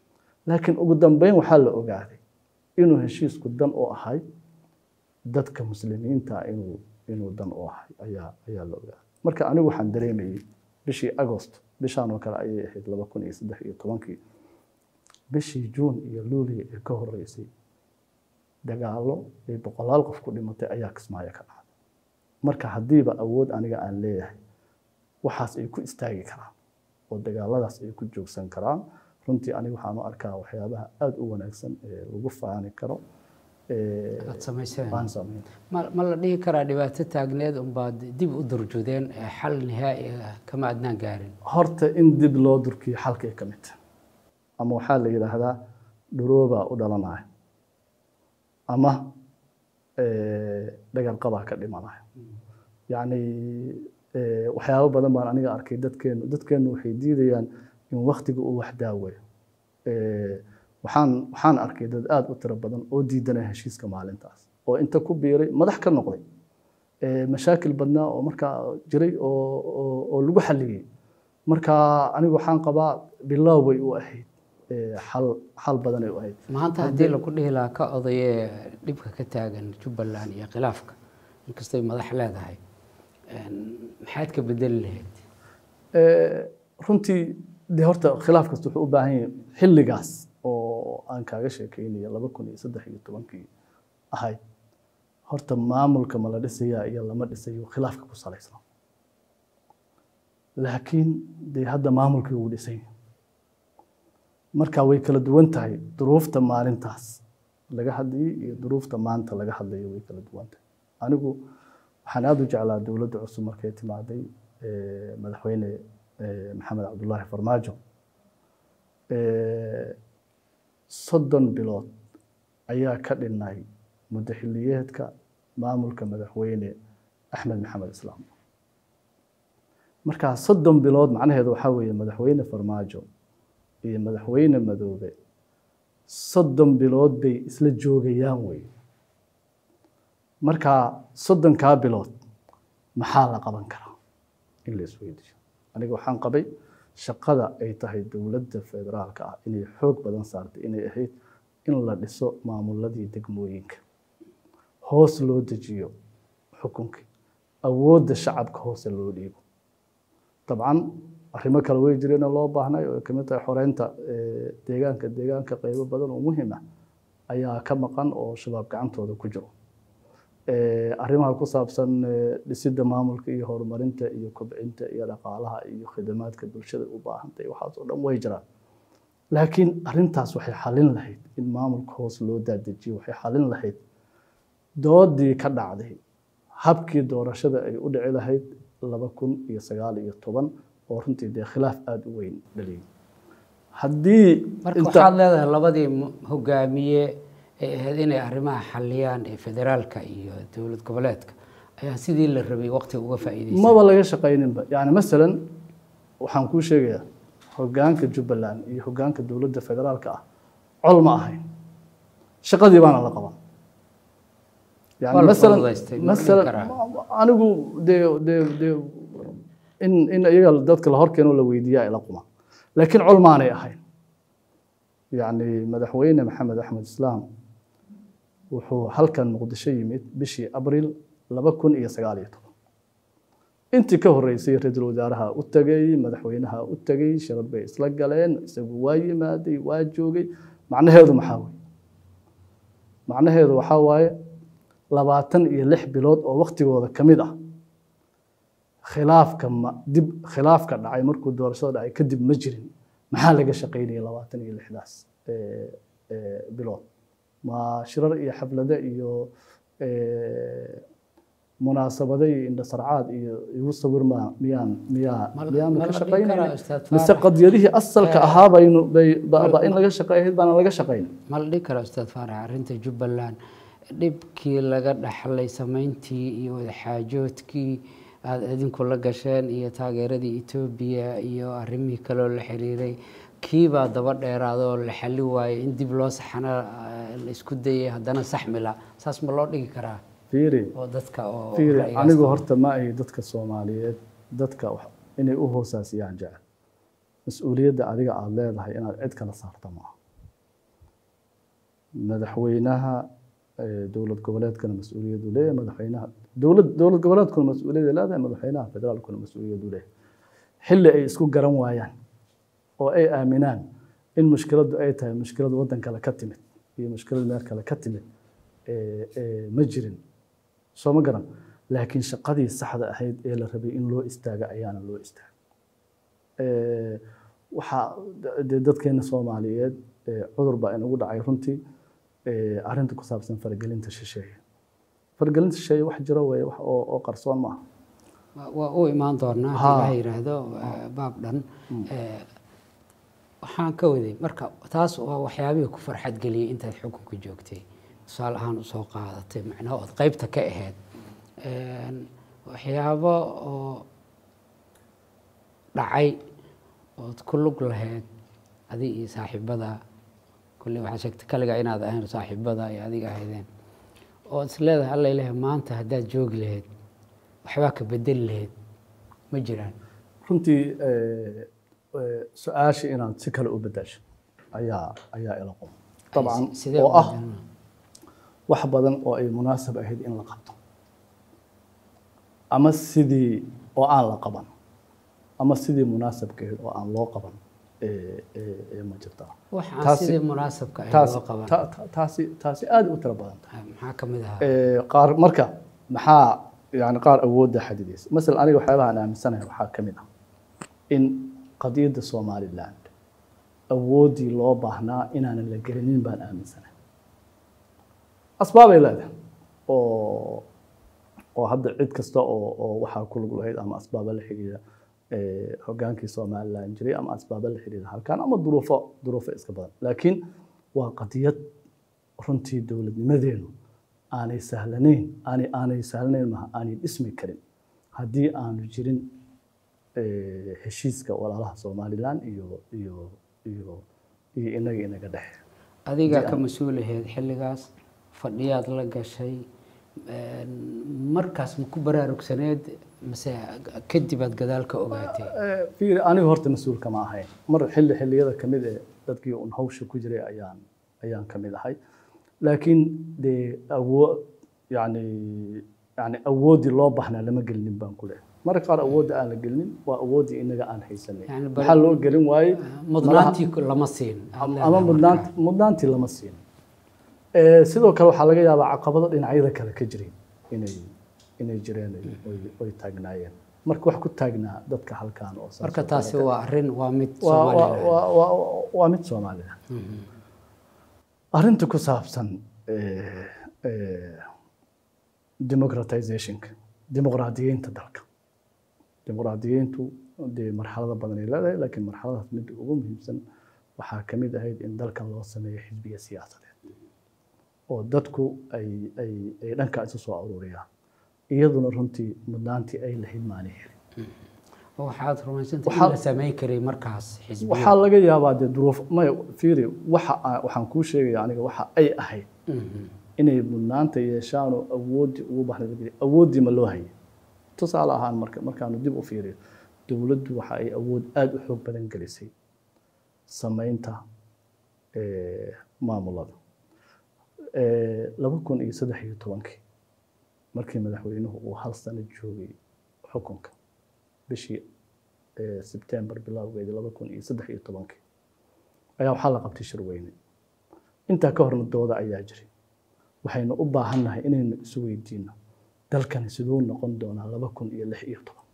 laakiin ugu dambeyn waxaa la ogaaday inuu heshiisku dan u ahay dadka muslimiinta inuu inuu dan u ahay ayaa ayaa la ogaaday marka anigu waxaan dareemayey bishii agost bishaan oo kale ayay ahayd laba kun iyo saddex iyo tobankii bishii juun iyo luuliya ee ka horeysay dagaallo ay boqolaal qof ku dhimatay ayaa kismaayo ka dhacday marka haddiiba awood aniga aan leeyahay waxaas ay ku istaagi karaan oo dagaaladaas ay ku joogsan karaan runtii aniga waxaan u arkaa waxyaabaha aada u wanaagsan ee lagu faani karo ee aad samayseen aan sameyn ma ma la dhihi karaa dhibaato taagneed unbaad dib u durjudeen ee xal nihaa'i ah kama adnaan gaarin horta in dib loo durkiyo xalkay ka mid tahay ama waxaa la yidhaahdaa dhuroobaa u dhalanaya ama dhagarqabaa ka dhimanaya yacni eh, waxyaabo badan baan aniga arkay dadkeenu dadkeenu waxay diidayaan in waktiga uu wax daaweeyo Eh, waxaan waxaan arkay dad aada u tiro badan oo diidanaya heshiiska maalintaas oo inta ku biiray madax ka noqday Eh, mashaakil badnaa oo markaa jiray oo oo- oo lagu xalliyey marka anigu waxaan qabaa bilow way u ahayd Eh, xal xal badanay u ahayd maanta haddii lagu dhihi lahaa ka odayee dhibka ka taagan jubbaland iyo khilaafka inkastay madax leedahay een, maxaad ka bedeli lahayd Eh, runtii de horta khilaaf kasta wuxuu u baahan yahay xilligaas oo aan kaaga sheekeynayo laba kun iyo saddex iyo tobankii ahayd horta maamulka ma la dhisayaa iyo lama dhisayo khilaafka ku salaysan laakiin de hadda maamulkii wuu dhisan yahay marka way kala duwan tahay duruufta maalintaas laga hadlayay iyo duruufta maanta laga hadlayo way kala duwan tahay anigu waxaan aada u jeclaa dowladda cusub markay timaaday eh, madaxweyne eh, maxamed cabdullaahi farmaajo Eh, soddon bilood ayaa ka dhinay muddo xilliyeedka maamulka madaxweyne axmed maxamed islaam marka soddon bilood macnaheedu waxaa weeye madaxweyne farmaajo iyo madaxweyne madoobe soddon bilood bay isla joogayaan wey marka soddonkaa bilood maxaa la qaban karaa in la isweydiiyo aniga waxaan qabay shaqada ay tahay dowladda federaalka ah inay xoog badan saartay inay ahayd in la dhiso maamuladii degmooyinka hoos loo dejiyo xukunkii awoodda shacabka hoose loo dhiibo dabcan arrimo kale way jireen oo loo baahnay oo ay ka mid tahay xoreynta eh, deegaanka deegaanka qaybo badan oo muhiim ah ayaa ka maqan oo shabaab gacantooda ku jiro Eh, arrimaha ku saabsan eh, dhisidda maamulka iyo horumarinta iyo kobcinta iyo dhaqaalaha iyo khidamaadka bulshada u baahantahay waxaas oo dhan way jiraan laakiin arrintaas waxay xalin lahayd in maamulka hoos loo daadejiyo waxay xalin lahayd doodii ka dhacday habkii doorashada ay u dhici lahayd laba kun iyo sagaal iyo toban oo runtii dee khilaaf aada u weyn dhaliyay haddii marka inta- waxaad leedahay labadii mu- hogaamiye ay ahayd inay arrimaha xaliyaan ee federaalka iyo dowlad goboleedka ayaa sidii la rabay waqtiga uga faa'iidaysan maba laga shaqayninba yani masalan waxaan kuu sheegayaa hogaanka jubbaland iyo hogaanka dowladda federaalka ah col ma ahayn shaqadii baana la qaban Waa yani la masalan fududaystay, ma dhihi masalan karaa. anigu dee dee dee in in iyaga dadka la horkeeno la weydiiyaa ila quma laakiin col maanay ahayn yani madaxweyne maxamed axmed islaam wuxuu halkan muqdisho yimid bishii abriil laba kun iyo sagaal iyo toban intii ka horeysay ra-iisul wasaaraha u tegey madaxweynaha u tegey shirad bay isla galeen isagu waa yimaaday waa joogay macnaheedu maxaa weye macnaheedu waxaa waaye labaatan iyo lix bilood oo waktigooda ka mid ah khilaafka ma dib khilaafka dhacay markuu doorashada dhacay kadib ma jirin maxaa laga shaqaynaya labaatan iyo lixdaas eh, eh, bilood ma shirar iyo xaflado iyo eh, munaasabado iyo indhasarcaad iyo igu sawir ma miyaan miyaa Ma- miyaanu ma ka la dhihi shaqaynayna karaa, Ustaad mise Faarax? qadyadihii asalka ahaa baynu bay ba- ba in laga shaqeeyahayd baana laga shaqayn ma la dhihi karaa ustaad faarax arrinta jubbaland dhibkii laga dhaxlay samayntii iyo wadaxaajoodkii aada idinku la gasheen iyo taageeradii etoobiya iyo arrimihii kaloo la xiriiray kiibaa daba dheeraada oo la xali waayey in dib loo saxana eh, la isku dayay haddana saxmila saas ma loo dhigi karaa fiiri oo dadka oo fiiri ra'yigaas anigu qaba. horta ma ay dadka soomaaliyeed dadka wax- inay u hoosaasiyaan jecel mas-uuliyadda adiga aada leedahay inaad cid kala saarta maaha madaxweynaha eh, dowlad goboleedkana mas-uuliyadu leeyahay madaxweynaha dowlad dowlad goboleedkuna mas-uuliyada leedahay madaxweynaha federaalkuna mas-uuliyadu leeyahay xilli ay isku garan waayaan oo ay aaminaan in mushkiladdu ay tahay mushkilad waddan kale ka timid iyo mushkilad meel kale ka timid eh, eh, ma jirin soo ma garan laakiin shaqadii saxda ahayd ee la rabay in loo istaaga ayaana loo istaagay Eh, waxaa dee dadkeena soomaaliyeed eh, cudur baa inagu dhacay runtii eh, arrinta ku saabsan faragelinta shisheeye faragelinta shisheeye wax jiro weeye wax oo oo qarsoon maaha Waa- waa u imaan doonaa Ha. haddii la yidhaahdo eh, baab dhan Eh, waxaan ka waday marka taas waa waxyaabihii ku farxad geliyey intaad xukunka joogtay tusaale ahaan usoo qaadatay macnaha ood qeybta ka ahayd Een, waxyaabo oo dhacay ood ku lug lahayd adi iyo saaxiibada kulli waxaa sheegtay kaliga inaad ahayn saaxiibada iyo adiga ahaydeen oo is leedahay alla ilaah maanta haddaad joogi lahayd waxbaa ka bedeli lahayd ma jiraan runtii eh, eh, su-aasha inaad si kale u bedasho ayaa ayaa ila qum dabcan sidee oo u ah bedelnaa? wax badan oo ay munaasab ahayd in la qabto ama sidii oo aan la qaban ama sidii munaasabkeed oo aan loo qaban ee ee ee ma jirtaa wax aan taasi- sidii munaasabka ahayd taas loo qaban ta- ta- taasi taasi aad u tiro badan tahay maxaa ka mid ahaa Ee, qaar marka maxaa yani qaar awoodda xadidaysa masalan aniga waxyaabaha aan aaminsanahay waxaa ka mid ah in qadiyadda somaliland awooddii loo baahnaa inaanan la gelinin baan aaminsanahay asbaabay leedahay oo oo hadda cid kasta oo oo waxaa ku lug lahayd ama asbaaba la xidhiidha ee, hogaankii somaliland jiray ama asbaaba la xidhiidha halkan ama duruufo duruufo iska badan laakiin waa qadiyad runtii dowladnimadeenu aanay sahlanayn aanay aanay sahlanayn maha aanay dhismi karin haddii aanu jirin eh, heshiiska walaalaha somaliland iyo iyo iyo iyo inaga inaga dhexe adigaa ka mas-uul ahayd xilligaas fadhiyaad la gashay een, markaas ma ku baraarugsaneed mase kadib aad gadaal ka ogaatay Eh, fiiri aniga horta mas-uul kama ahayn mar xilli xilliyada kamid ee dadkii un hawsha ku jiray ayaan ayaan kamid ahay laakiin dee awoo yani yani awooddii loo baahnaa lama gelinin baan ku leehay marka qaar awoodda aan la gelinin waa awooddii inaga aan haysanay Yani bal- maxaa loo gelin waayey mudnaantii lama siin aad leedahay ama markaa. mudnaant mudnaantii lama siin Eh, sidoo kale waxaa laga yaabaa caqabado dhinacyada kale ka jiray inay inay jireen ay- oy- oy taagnaayeen marka wax ku taagnaa dadka halkan oo saas marka oo taasi kale waa arrin waa mid waa- waa- Somaliland waa- waa- waa mid soomaalida arrinta ku saabsan eh, eh, democratizationka dimuqraadiyeynta dalka dimuqraadiyeyntu dee marxalado badan ay leedahay laakiin marxaladaas midda ugu muhiimsan waxaa ka mid ahayd in dalkan loo sameeyo xisbiya siyaasadeed oo dadku ay ay ay dhankaa isu soo aruuriyaan iyaduna runtii mudnaantii ay lahayd maanay helin waxaad rumaysantay in Waxaa- la samayn karay markaas xisbiya waxaa laga yaabaa dee duruuf maya fiiri waxa aa- waxaan kuu sheegaya aniga waxa ay ahayd Mhm. inay mudnaanta yeeshaanoo awooddii ugu baxday awooddii ma loo hayay tusaale ahaan marka markaanu dib u fiiriyo dowladdu waxa ay awood aada u xoog badan gelisay samaynta eh, maamulada Eh, laba kun iyo saddex iyo tobankii markii madaxweynuhu uu hal sano joogay xukunka bishii eh, September bilowgeedii laba kun iyo saddex iyo tobankii ayaa waxaa la qabtay shir weyne intaa ka horna dooda ayaa jiray waxaynu u baahannahay inaynu isu weydiino dalkani siduu noqon doonaa laba kun iyo lix iyo toban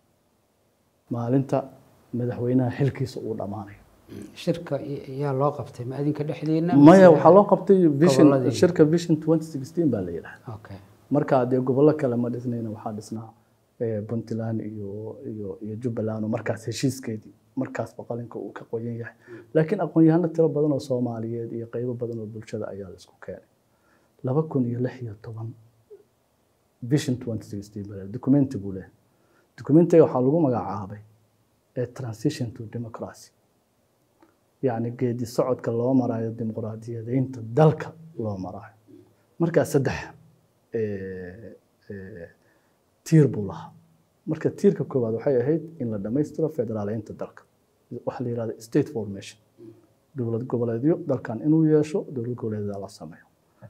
maalinta madaxweynaha xilkiisa uu dhammaanayo shirka y- yaa loo qabtay ma adinka dhexdiina maya mise- waxaa loo qabtay vision gobolladii? shirka vision 2016 baa la yidhahda okay marka dee gobollo kale ma dhisnayna waxaa dhisnaa eh, puntland iyo iyo iyo jubbaland oo markaas heshiiskeedii markaasba qalinka uu ka qoyan yahay laakiin aqoon-yahano tiro badan oo soomaaliyeed iyo qeybo badan oo bulshada ayaa la isku keenay laba kun iyo lix iyo toban vision 2016 baa documenti buu leeyahay documentiga waxaa lagu magacaabay eh, transition to democracy yacni geedi socodka loo marayo dimuqraadiyadeynta dalka loo marayo markaa saddex eh, eh, tiir buu lahaa marka tiirka koowaad waxay ahayd in la dhammaystiro federaaleynta dalka waxa la yihahda state formation dowlad goboleedyo dalkan inuu yeesho dowlad goboleedyada la sameeyo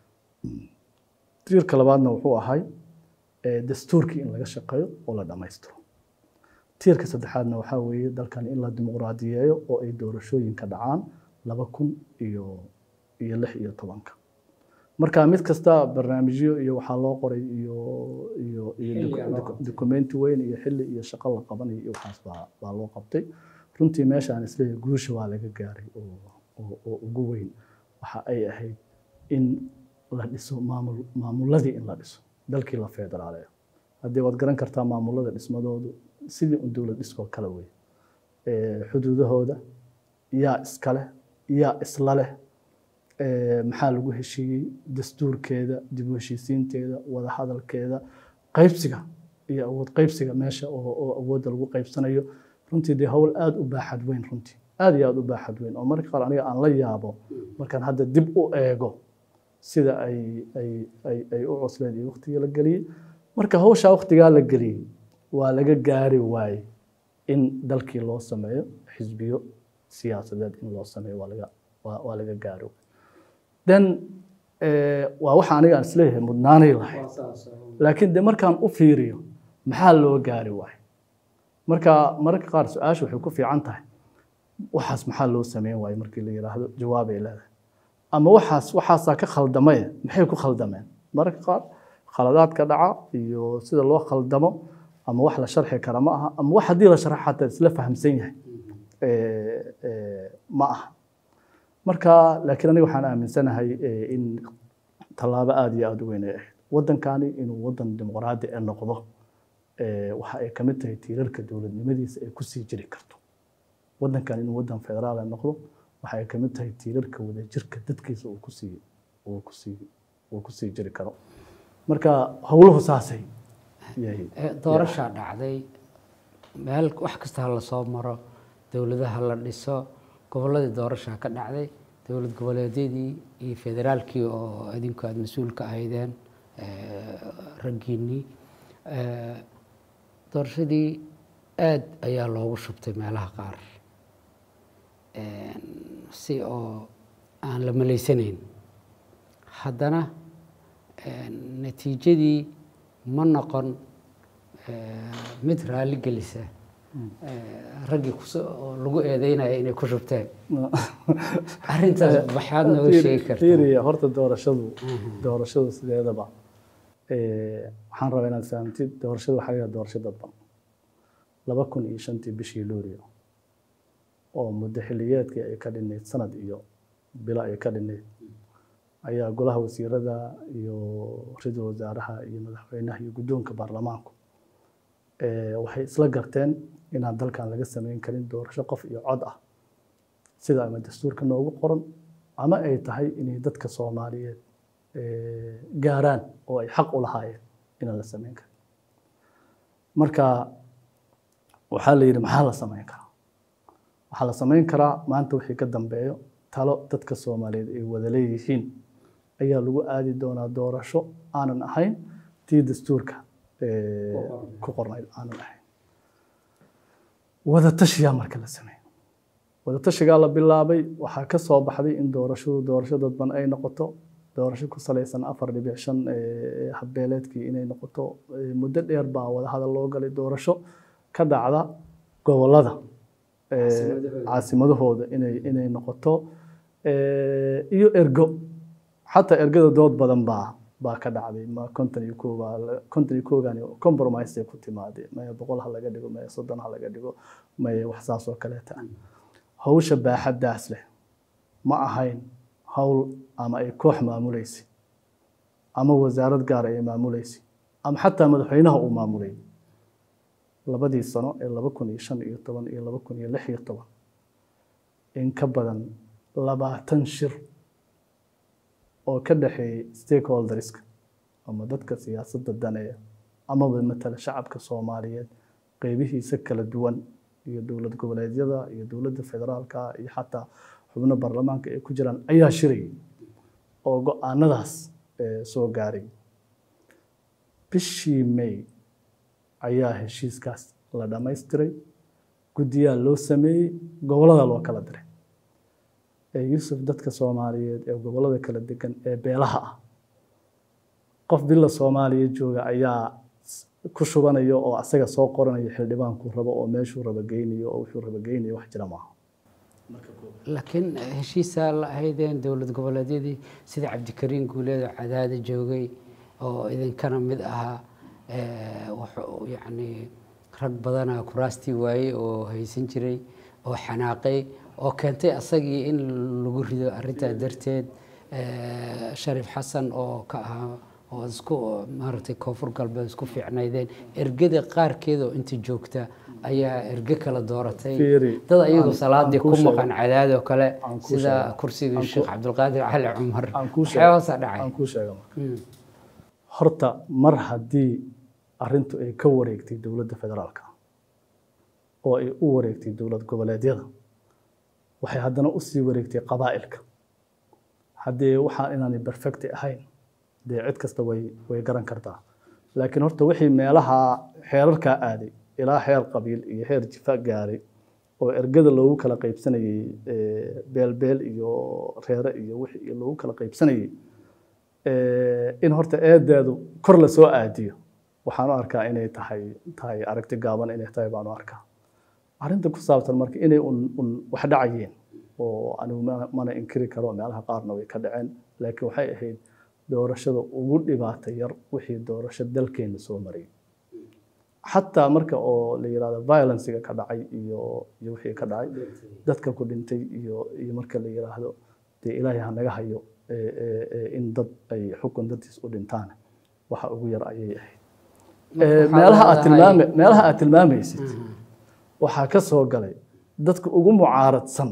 tiirka labaadna wuxuu ahay eh, dastuurkii in laga shaqeeyo oo la dhammaystiro tiirka saddexaadna waxaa weeye dalkan in la dimuqraadiyeeyo oo ay doorashooyinka dhacaan laba kun iyo iyo lix iyo tobanka marka mid kasta barnaamijyo iyo waxaa loo qoray iyo iyo iyo Xilli docu- ayaa loo docu- qabtay. dokumenti weyn iyo xilli iyo shaqo la qabanayo iyo waxaas baa baa loo qabtay runtii meeshaan isleeyahay guusha waa laga gaaray oo oo oo ugu weyn waxa ay ahayd in la dhiso maamul maamuladii in la dhiso dalkii la federaaleeyo haddii waad garan kartaa maamulada dhismadoodu sidii un dowlad dhiskoo kale wey Eh, xuduudahooda yaa iska leh yaa isla leh Eh, maxaa lagu heshiiyey dastuurkeeda dib u heshiisiinteeda wada hadalkeeda qaybsiga iyo awood qaybsiga meesha oo oo awoodda lagu qaybsanayo runtii dee howl aada u baaxad weyn runtii aada iyo aada u baaxad weyn oo marka qaar aniga aan la yaabo markaan hadda dib u eego sida ay ay ay ay u cusleed iyo waqtigii la geliyey marka hawshaa waqtigaa la geliyey waa laga gaari waaye in dalkii loo sameeyo xisbiyo siyaasadeed in loo sameeyo waa laga waa, waa laga gaari waaye then eh, waa waxa aniga aan isleeyahay mudnaanay lahayd laakiin de markaan u fiiriyo maxaa loo gaari waayo marka mararka qaar su-aasha waxay ku fiican tahay waxaas maxaa loo sameyn waayo markii la yidhaahdo jawaabay leedahay ama waxaas waxaasaa ka khaldamaya maxay ku khaldameen mararka qaar khaladaadka dhaca iyo sida loo khaldamo ama wax la sharxi kara ma aha ama wax haddii la sharxo xataa isla fahamsan yahay eh, eh, ma aha marka laakiin aniga waxaan aaminsanahay eh, in tallaabo aada iyo aada u weyn ay ahayd waddankani inuu waddan dimuqraadi ee noqdo eh, waxa ay ka mid tahay tiirarka dowladnimadiisa ay kusii jiri karto waddankan inuu waddan federaal ay noqdo waxa ay ka mid tahay tiirarka wadajirka dadkiisa uu kusii uu kusii uu kusii jiri karo marka howluhu saasay yahay Eh, doorashaa dhacday meel wax kasta ha lasoo maro dowladaha la dhiso gobolladii doorashaa ka dhacday dowlad goboleedyadii iyo federaalkii oo idinku aada mas-uul ka ahaydeen eh, raggiinnii Eh, doorashadii aad ayaa loogu shubtay meelaha qaar si oo aan la malaysanayn haddana natiijadii ma noqon mid raalli gelisa raggii oo lagu eedeynaya inay ku shubteen arrintaas maxaad nooga sheegi kartaa fiiriya horta doorashadu doorashadu sideedaba waxaan rabaa inaad fahamtid doorashadu waxaa laga doorasho dadban laba kun iyo shantii bishii luulio oo muddo xilliyeedkii ay ka dhinayd sanad iyo bilo ay ka dhinayd ayaa golaha wasiirada iyo ra-iisul wasaaraha iyo madaxweynaha iyo guddoonka baarlamaanku waxay isla garteen inaan dalkan laga sameyn karin doorasho qof iyo cod ah sida ama dastuurka noogu qoran ama ay tahay inay dadka soomaaliyeed gaaraan oo ay xaq u lahaayeen inaan la sameyn karin marka waxaa la yidhi maxaa la sameyn karaa waxaa la sameyn karaa maanta wixii ka dambeeyo talo dadka soomaaliyeed ay wada leeyihiin ayaa lagu aadi doonaa doorasho aanan ahayn tii dastuurka ku qornayd aanan ahayn wadatashiyaa marka la sameeyo wadatashigaa la bilaabay waxaa ka soo baxday in doorashadu doorasho dadban ay noqoto doorasho ku salaysan afar dhibic shan habbeeleedkii inay noqoto muddo dheer baa wadahadal loo galay doorasho ka dhacda gobolada caasimadahooda inay inay noqoto iyo ergo xataa ergada dood badan baa baa ka dhacday ma konton iyo koo baa konton iyo koogani compromise ay ku timaadeen maya boqol ha laga dhigo maya soddon ha laga dhigo maya wax saas oo kaleeta ah hawsha baaxaddaas leh ma ahayn hawl ama ay koox maamulaysa ama wasaarad gaar ay maamulaysa ama xataa madaxweynaha uu maamulay labadii sano ee laba kun iyo shan iyo toban iyo laba kun iyo lix iyo toban in ka badan labaatan shir oo ka dhexeeyey stakeholderska ama dadka siyaasadda daneeya amaba matala shacabka soomaaliyeed qeybihiisa kala duwan iyo dowlad goboleedyada iyo dowladda federaalka iyo xataa xubno baarlamaanka ay ku jiraan ayaa shirayay oo go-aanadaas soo gaaray bishii may ayaa heshiiskaas la dhammaystiray guddiyaa loo sameeyey gobolada loo kala diray ee yuusuf dadka soomaaliyeed ee gobollada kala degan ee beelaha ah qof bila soomaaliya jooga ayaa s- ku shubanaya oo asaga soo qoranaya xildhibaankuu rabo oo meeshuu raba geynayo oo wuxuu raba geynayo wax jira maaha laakiin heshiisaa la ahaydeen dowlad goboleedyadii sida cabdikariin guuleed oo cadaada joogay oo idinkana mid ahaa eh, wuxuu yacni rag badana kuraastii waayey oo haysan jiray oo xanaaqay oo keentay asagii in lagu rido arrintaa darteed eh, shariif xasan oo ka ahaa oo isku maaragtay koonfur galbeed isku fiicnaydeen ergada qaarkeed oo inta joogta ayaa erge kala dooratay Fiiri, dad ayagoo aan- salaadii aan kuu ku sheego. maqan cadaadoo kale Aan kuu sida sheego. kursigii Aan sheekh kuu- cabdulqaadir cali cumar aan kuu sheego. waxyaabahaasa dhacay aan kuu sheega marka Mm. horta mar haddii arrintu ay ka wareegtay dowladda federaalka oo ay u wareegtay dowlad goboleedyada waxay haddana usii wareegtay qabaa'ilka haddii waxaa inaanay perfecti ahayn dee cid kasta way way garan kartaa laakiin horta wixii meelaha xeerarkaa aaday ilaa xeer qabiil iyo xeer jifa gaaray oo ergada loogu kala qaybsanayey eh, beelbeel iyo reere iyo wixii loogu kala qaybsanayey eh, in horta eedeedu kor la soo aadiyo waxaan u arkaa inay tahay tahay aragti gaaban inay tahay baan u arkaa arrinta ku saabsan marka inay un un wax dhacayeen oo anigu mana- mana inkiri karo meelaha qaarna way ka dhaceen laakiin waxay ahayd doorashada ugu dhibaata yar wixii doorasho dalkeena soo marayay xataa marka oo la yirahdo violencega ka dhacay iyo iyo wixii ka dhacay dadka ku dhintay iyo iyo marka la yiraahdo dee ilaahay ha naga hayo ee, ee, ee, in dad ay xukun dadtiis u dhintaan waxa ugu yar ayay ahayd Marka Ee, waxaa meelaha aad leedahay- tilmaame meelaha aad tilmaamaysid Mhm. waxaa ka soo galay dadka ugu mucaaradsan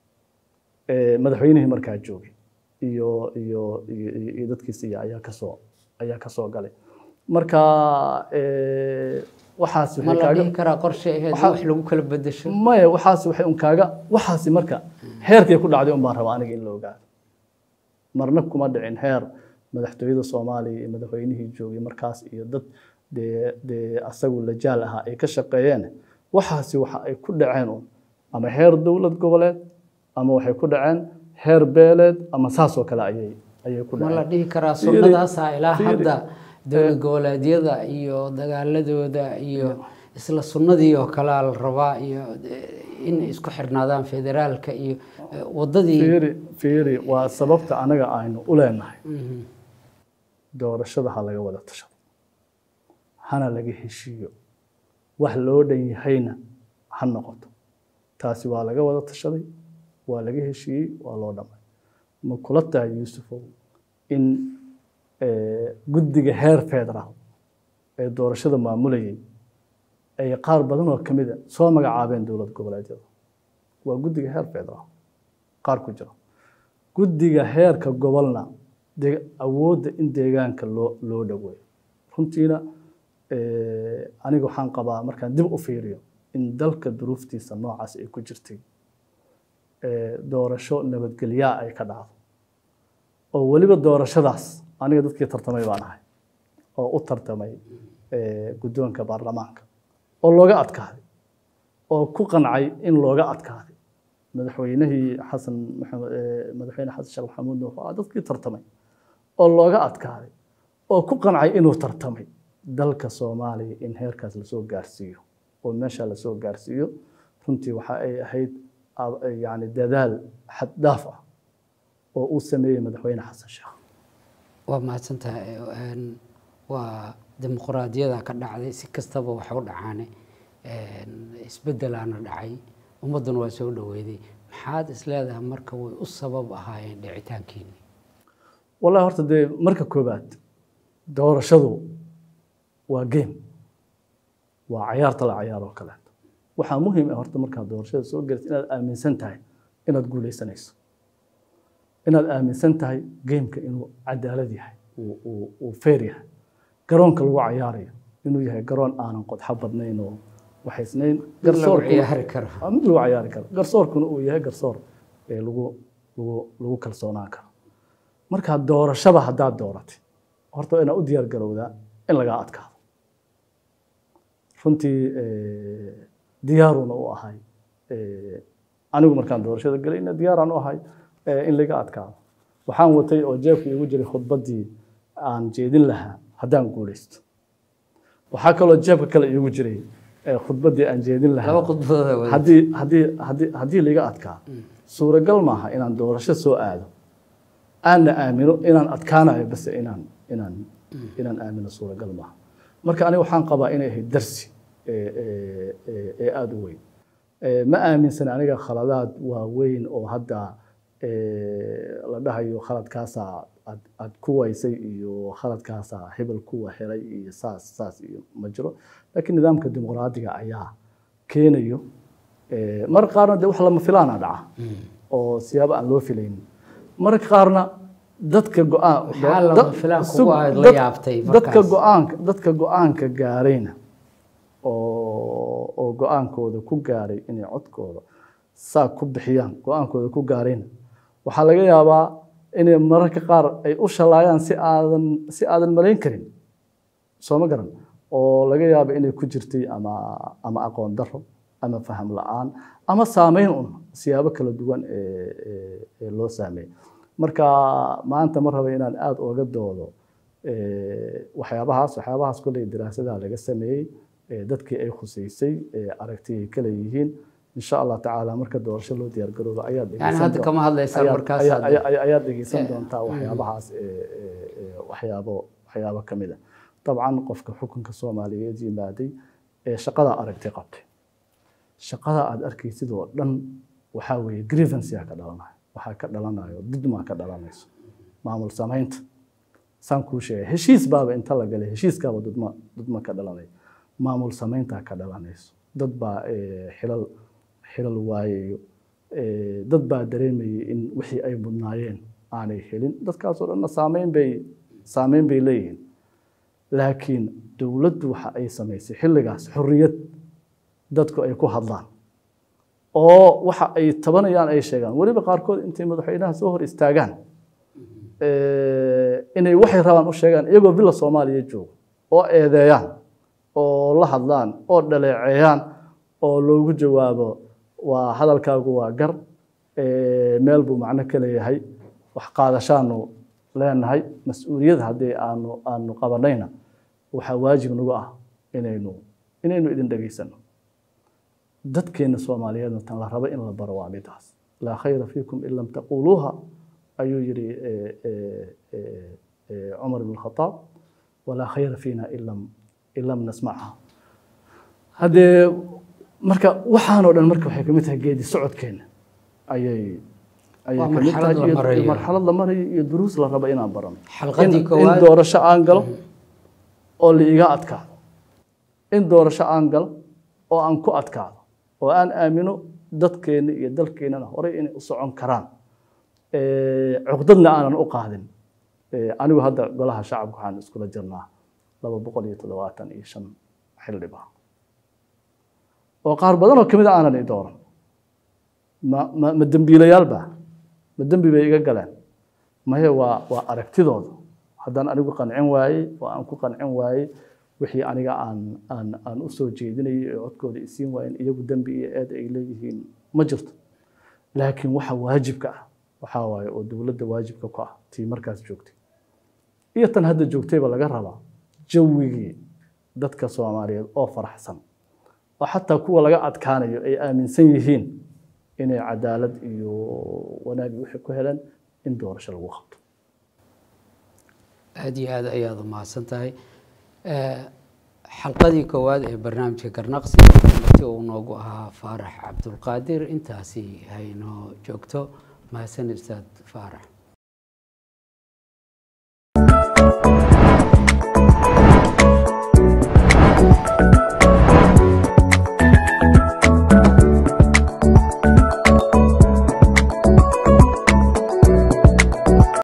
ee madaxweynihii markaa joogay iyo iyo iyo iyo- iyo dadkiisa iyo ayaa kasoo ayaa ka soo galay marka ee, waxaas ma waxay la kaaga dhihi karaa qorshe ahayd in Waxaa- wax lagu kala bedesho maya waxaas waxay un kaaga waxaasi marka heerkay ku dhacday un baan rabaa aniga in la ogaado marna kuma dhicin heer madaxtooyada soomaaliya iyo madaxweynihii joogay markaas iyo dad dee dee asagu lajaal ahaa ay ka shaqeeyeen waxaasi waxa ay ku dhaceen un ama heer dowlad goboleed ama waxay ku dhaceen heer beeleed ama saas oo kale ayay ayay ku ma la dhaceen dhihi karaa Fiiri, sunnadaasa ilaa fiiri. hadda dowlad goboleedyada iyo dagaaladooda iyo isla sunnadii oo kalea la rabaa iyo eh, in isku xirnaadaan federaalka iyo eh, waddadii fiiri fiiri waa sababta anaga aynu u leenahay Mhm. doorashada ha laga wada tashado hana laga heshiiyo wax loo dhan yahayna ha noqoto taasi waa laga wada tashaday waa laga heshiiyey waa loo dhamay ma kula tahay yuusufow in eh, guddiga heer federaal ee doorashada maamulayay ay qaar badan oo kamid a soo magacaabeen dowlad goboleedyada waa guddiga heer federaal qaar ku jira guddiga heerka gobolna de- awoodda in deegaanka loo loo dhoweeyo runtiina eh, aniga waxaan qabaa markaan dib u fiiriyo in dalka duruuftiisa noocaas ay ku jirtay eh, doorasho nabadgelyaa ay ka dhacdo oo weliba doorashadaas aniga dadkii tartamay baan ahay oo u tartamay eh, guddoonka baarlamaanka oo looga adkaaday oo ku qancay in looga adkaaday madaxweynihii xasan maxamed eh, madaxweyne xasan sheekh maxamuud nuux waa dadkii tartamay oo looga adkaaday oo ku qancay inuu tartamay dalka soomaaliya in heerkaas lasoo gaarsiiyo oo meesha lasoo gaarsiiyo runtii waxa ay ahayd ab- yacni dadaal xad dhaaf ah oo uu sameeyey madaxweyne xasan sheekh waa mahadsantahay Een, waa dimuqraadiyada ka dhacday si kastaba wax u dhacaane Een, isbeddelaana dhacay ummadduna waa soo dhoweyday maxaad isleedahay marka way u sabab ahaayeen dhicitaankiini wallahi horta dee marka koobaad doorashadu waa game waa cayaarta la cayaar oo kaleeto waxaa muhiim ah horta markaad doorashada soo galaysa inaad aaminsan tahay inaad guuleysanayso inaad aaminsan tahay gameka inuu cadaalad yahay uu- uu uu fair yahay garoonka lagu cayaarayo inuu yahay garoon aanan qodxo badnayn oo waxaysnayn lagu garsoorkuna- ciyaari karo waa mid lagu cayaari karo garsoorkuna uu yahay garsoor ee lagu lagu lagu kalsoonaan karo marka doorashada haddaad dooratay horta waa inaad u diyaar garowdaa in lagaa adkaado runtii eh, diyaaruna u ahay Eh, anigu markaan doorashada galayna diyaaraan u ahay in laga adkaado waxaan watay oo jeebka iigu jiray khudbaddii aan jeedin lahaa haddaan guulaysto waxaa kaloo jeebka kale iigu jiray khudbaddii aan jeedin lahaa laba khudbadooda wada haddii haddii haddii haddii laga adkaa suuragal maaha inaan doorasho soo aado aanna aamino inaan adkaanayo base inaan inaan inaan aamino suuragal maaha marka aniga waxaan qabaa inay ahayd darsi ee- ee- ee ee aada u weyn Ee, ma aaminsana aniga khaladaad waaweyn oo hadda ee, la dhahayo khaladkaasaa aad aad ku waysay iyo khaladkaasaa hebel kuwa helay iyo saas saas iyo ma jiro laakiin nidaamka dimuqraadiga ayaa keenayo Ee, mararka qaarna de wax lama filaana dhaca oo siyaabo aan loo filaynin mararka qaarna dadka go-aan Maxaa lama dad- filaan kugu sug- ahayd la dad- yaabtay dadka markaas? go-aanka dadka go-aanka gaarayna oo oo go-aankooda ku gaaray inay codkooda saa ku bixiyaan go-aankooda ku gaarayna waxaa laga yaabaa inay mararka qaar ay u shalaayaan si aadan si aadan malayn karin soo ma garan oo laga yaabo inay ku jirtay ama ama aqoon daro ama faham la-aan ama saameyn un siyaabo kala duwan ee ee- ee loo saameeyey marka maanta ma raba inaan aada uga doodo ee, waxyaabahaas waxyaabahaas kolley daraasadaha laga sameeyey ee dadkii ay khuseysay ee aragti ay kala yihiin insha allah tacaala marka doorasho loo diyaar garoobo ayaad yani dhegeysan hadda doon- kama hadlaysaan ayaad- markaas ayaa- hadda. ayaa- ayaa- ayaad dhegeysan doontaa waxyaabahaas ee- ee- ee waxyaabo waxyaabo ka mid a dabcan qofka xukunka soomaaliyeed yimaaday ee shaqada aragti qabtay shaqada aad arkaysid oo dhan waxaa weeye grievanceyaa ka dhalanayo waxaa ka dhalanayo didmaa ka dhalanayso maamul samaynta saan kuu sheegay heshiis baaba inta la galay heshiiskaaba dudma dudma ka dhalanaya maamul samayntaa ka dhalanayso dad baa eh, xilal xilal waayayo Eh, dad baa dareemayay in wixii ay mudnaayeen aanay helin dadkaasoo dhanna saameyn bay saameyn bay leeyihiin laakiin dowladdu waxa ay samaysay xilligaas xorriyad dadku ay ku hadlaan oo waxa ay tabanayaan ay sheegaan weliba qaarkood intay madaxweynaha soo hor istaagaan eh, inay waxay rabaan u sheegaan iyagoo villa soomaaliya joogo oo eedeeyaan oo la hadlaan oo dhaleeceeyaan oo loogu jawaabo waa hadalkaagu waa gar eh, meel buu macno ka leeyahay wax qaadashaanu leenahay mas-uuliyad haddii aanu aanu qabanayna waxaa waajib nagu ah inaynu inaynu idin dhegaysano dadkeena soomaaliyeedna tan la rabo in la baro waa midaas laa khayra fiikum in lam taquuluuha ayuu yidhi eh, eh, eh, eh, cumar ibn khataab walaa khayra fiina in lam in lam nasmacha haddee marka waxaanoo dhan marka waxay kamid tahay geedi socodkeena ayay ayay Waa kamid marxalad tahay la iyo- marayo. iyo marxalad la marayo iyo duruus la rabo inaan barano xalqadii in, in koowaad doorasho aan galo oo la iga adkaado in doorasho aan galo oo aan ku adkaado oo aan aamino dadkeena iyo dalkeenana horey inay u socon karaan Eh, cuqdadna aanan u qaadin Eh, anigu hadda golaha shacabka waxaan iskula jirnaa laba boqol iyo toddobaatan iyo shan xildhibaan oo qaar badan oo kamid a aanan i dooran ma ma ma dembiilayaal baa ma dembi bay iga galeen maye waa waa aragtidooda haddaan anigu qancin waayey oo aan ku qancin waayey wixii aniga aan aan aan u soo jeedinayay ee codkooda isiin waayeen iyagu dembi iyo eed ay leeyihiin ma jirto laakiin waxa waajibka ah waxaa waaye oo dowladda waajibka ku ah tii markaas joogtay iyo tan hadda joogtayba laga rabaa jawigii dadka soomaaliyeed oo faraxsan oo xataa kuwa laga adkaanayo ay aaminsan yihiin inay cadaalad iyo wanaag iyo wixii ku heleen in doorasho lagu qabto aada iyo aad ayaad umahadsan tahay Eh, xalqadii koowaad ee barnaamijka garnaqsi marti uu noogu ahaa faarax cabdulqaadir intaasi haynoo joogto mahadsan ustaad faarax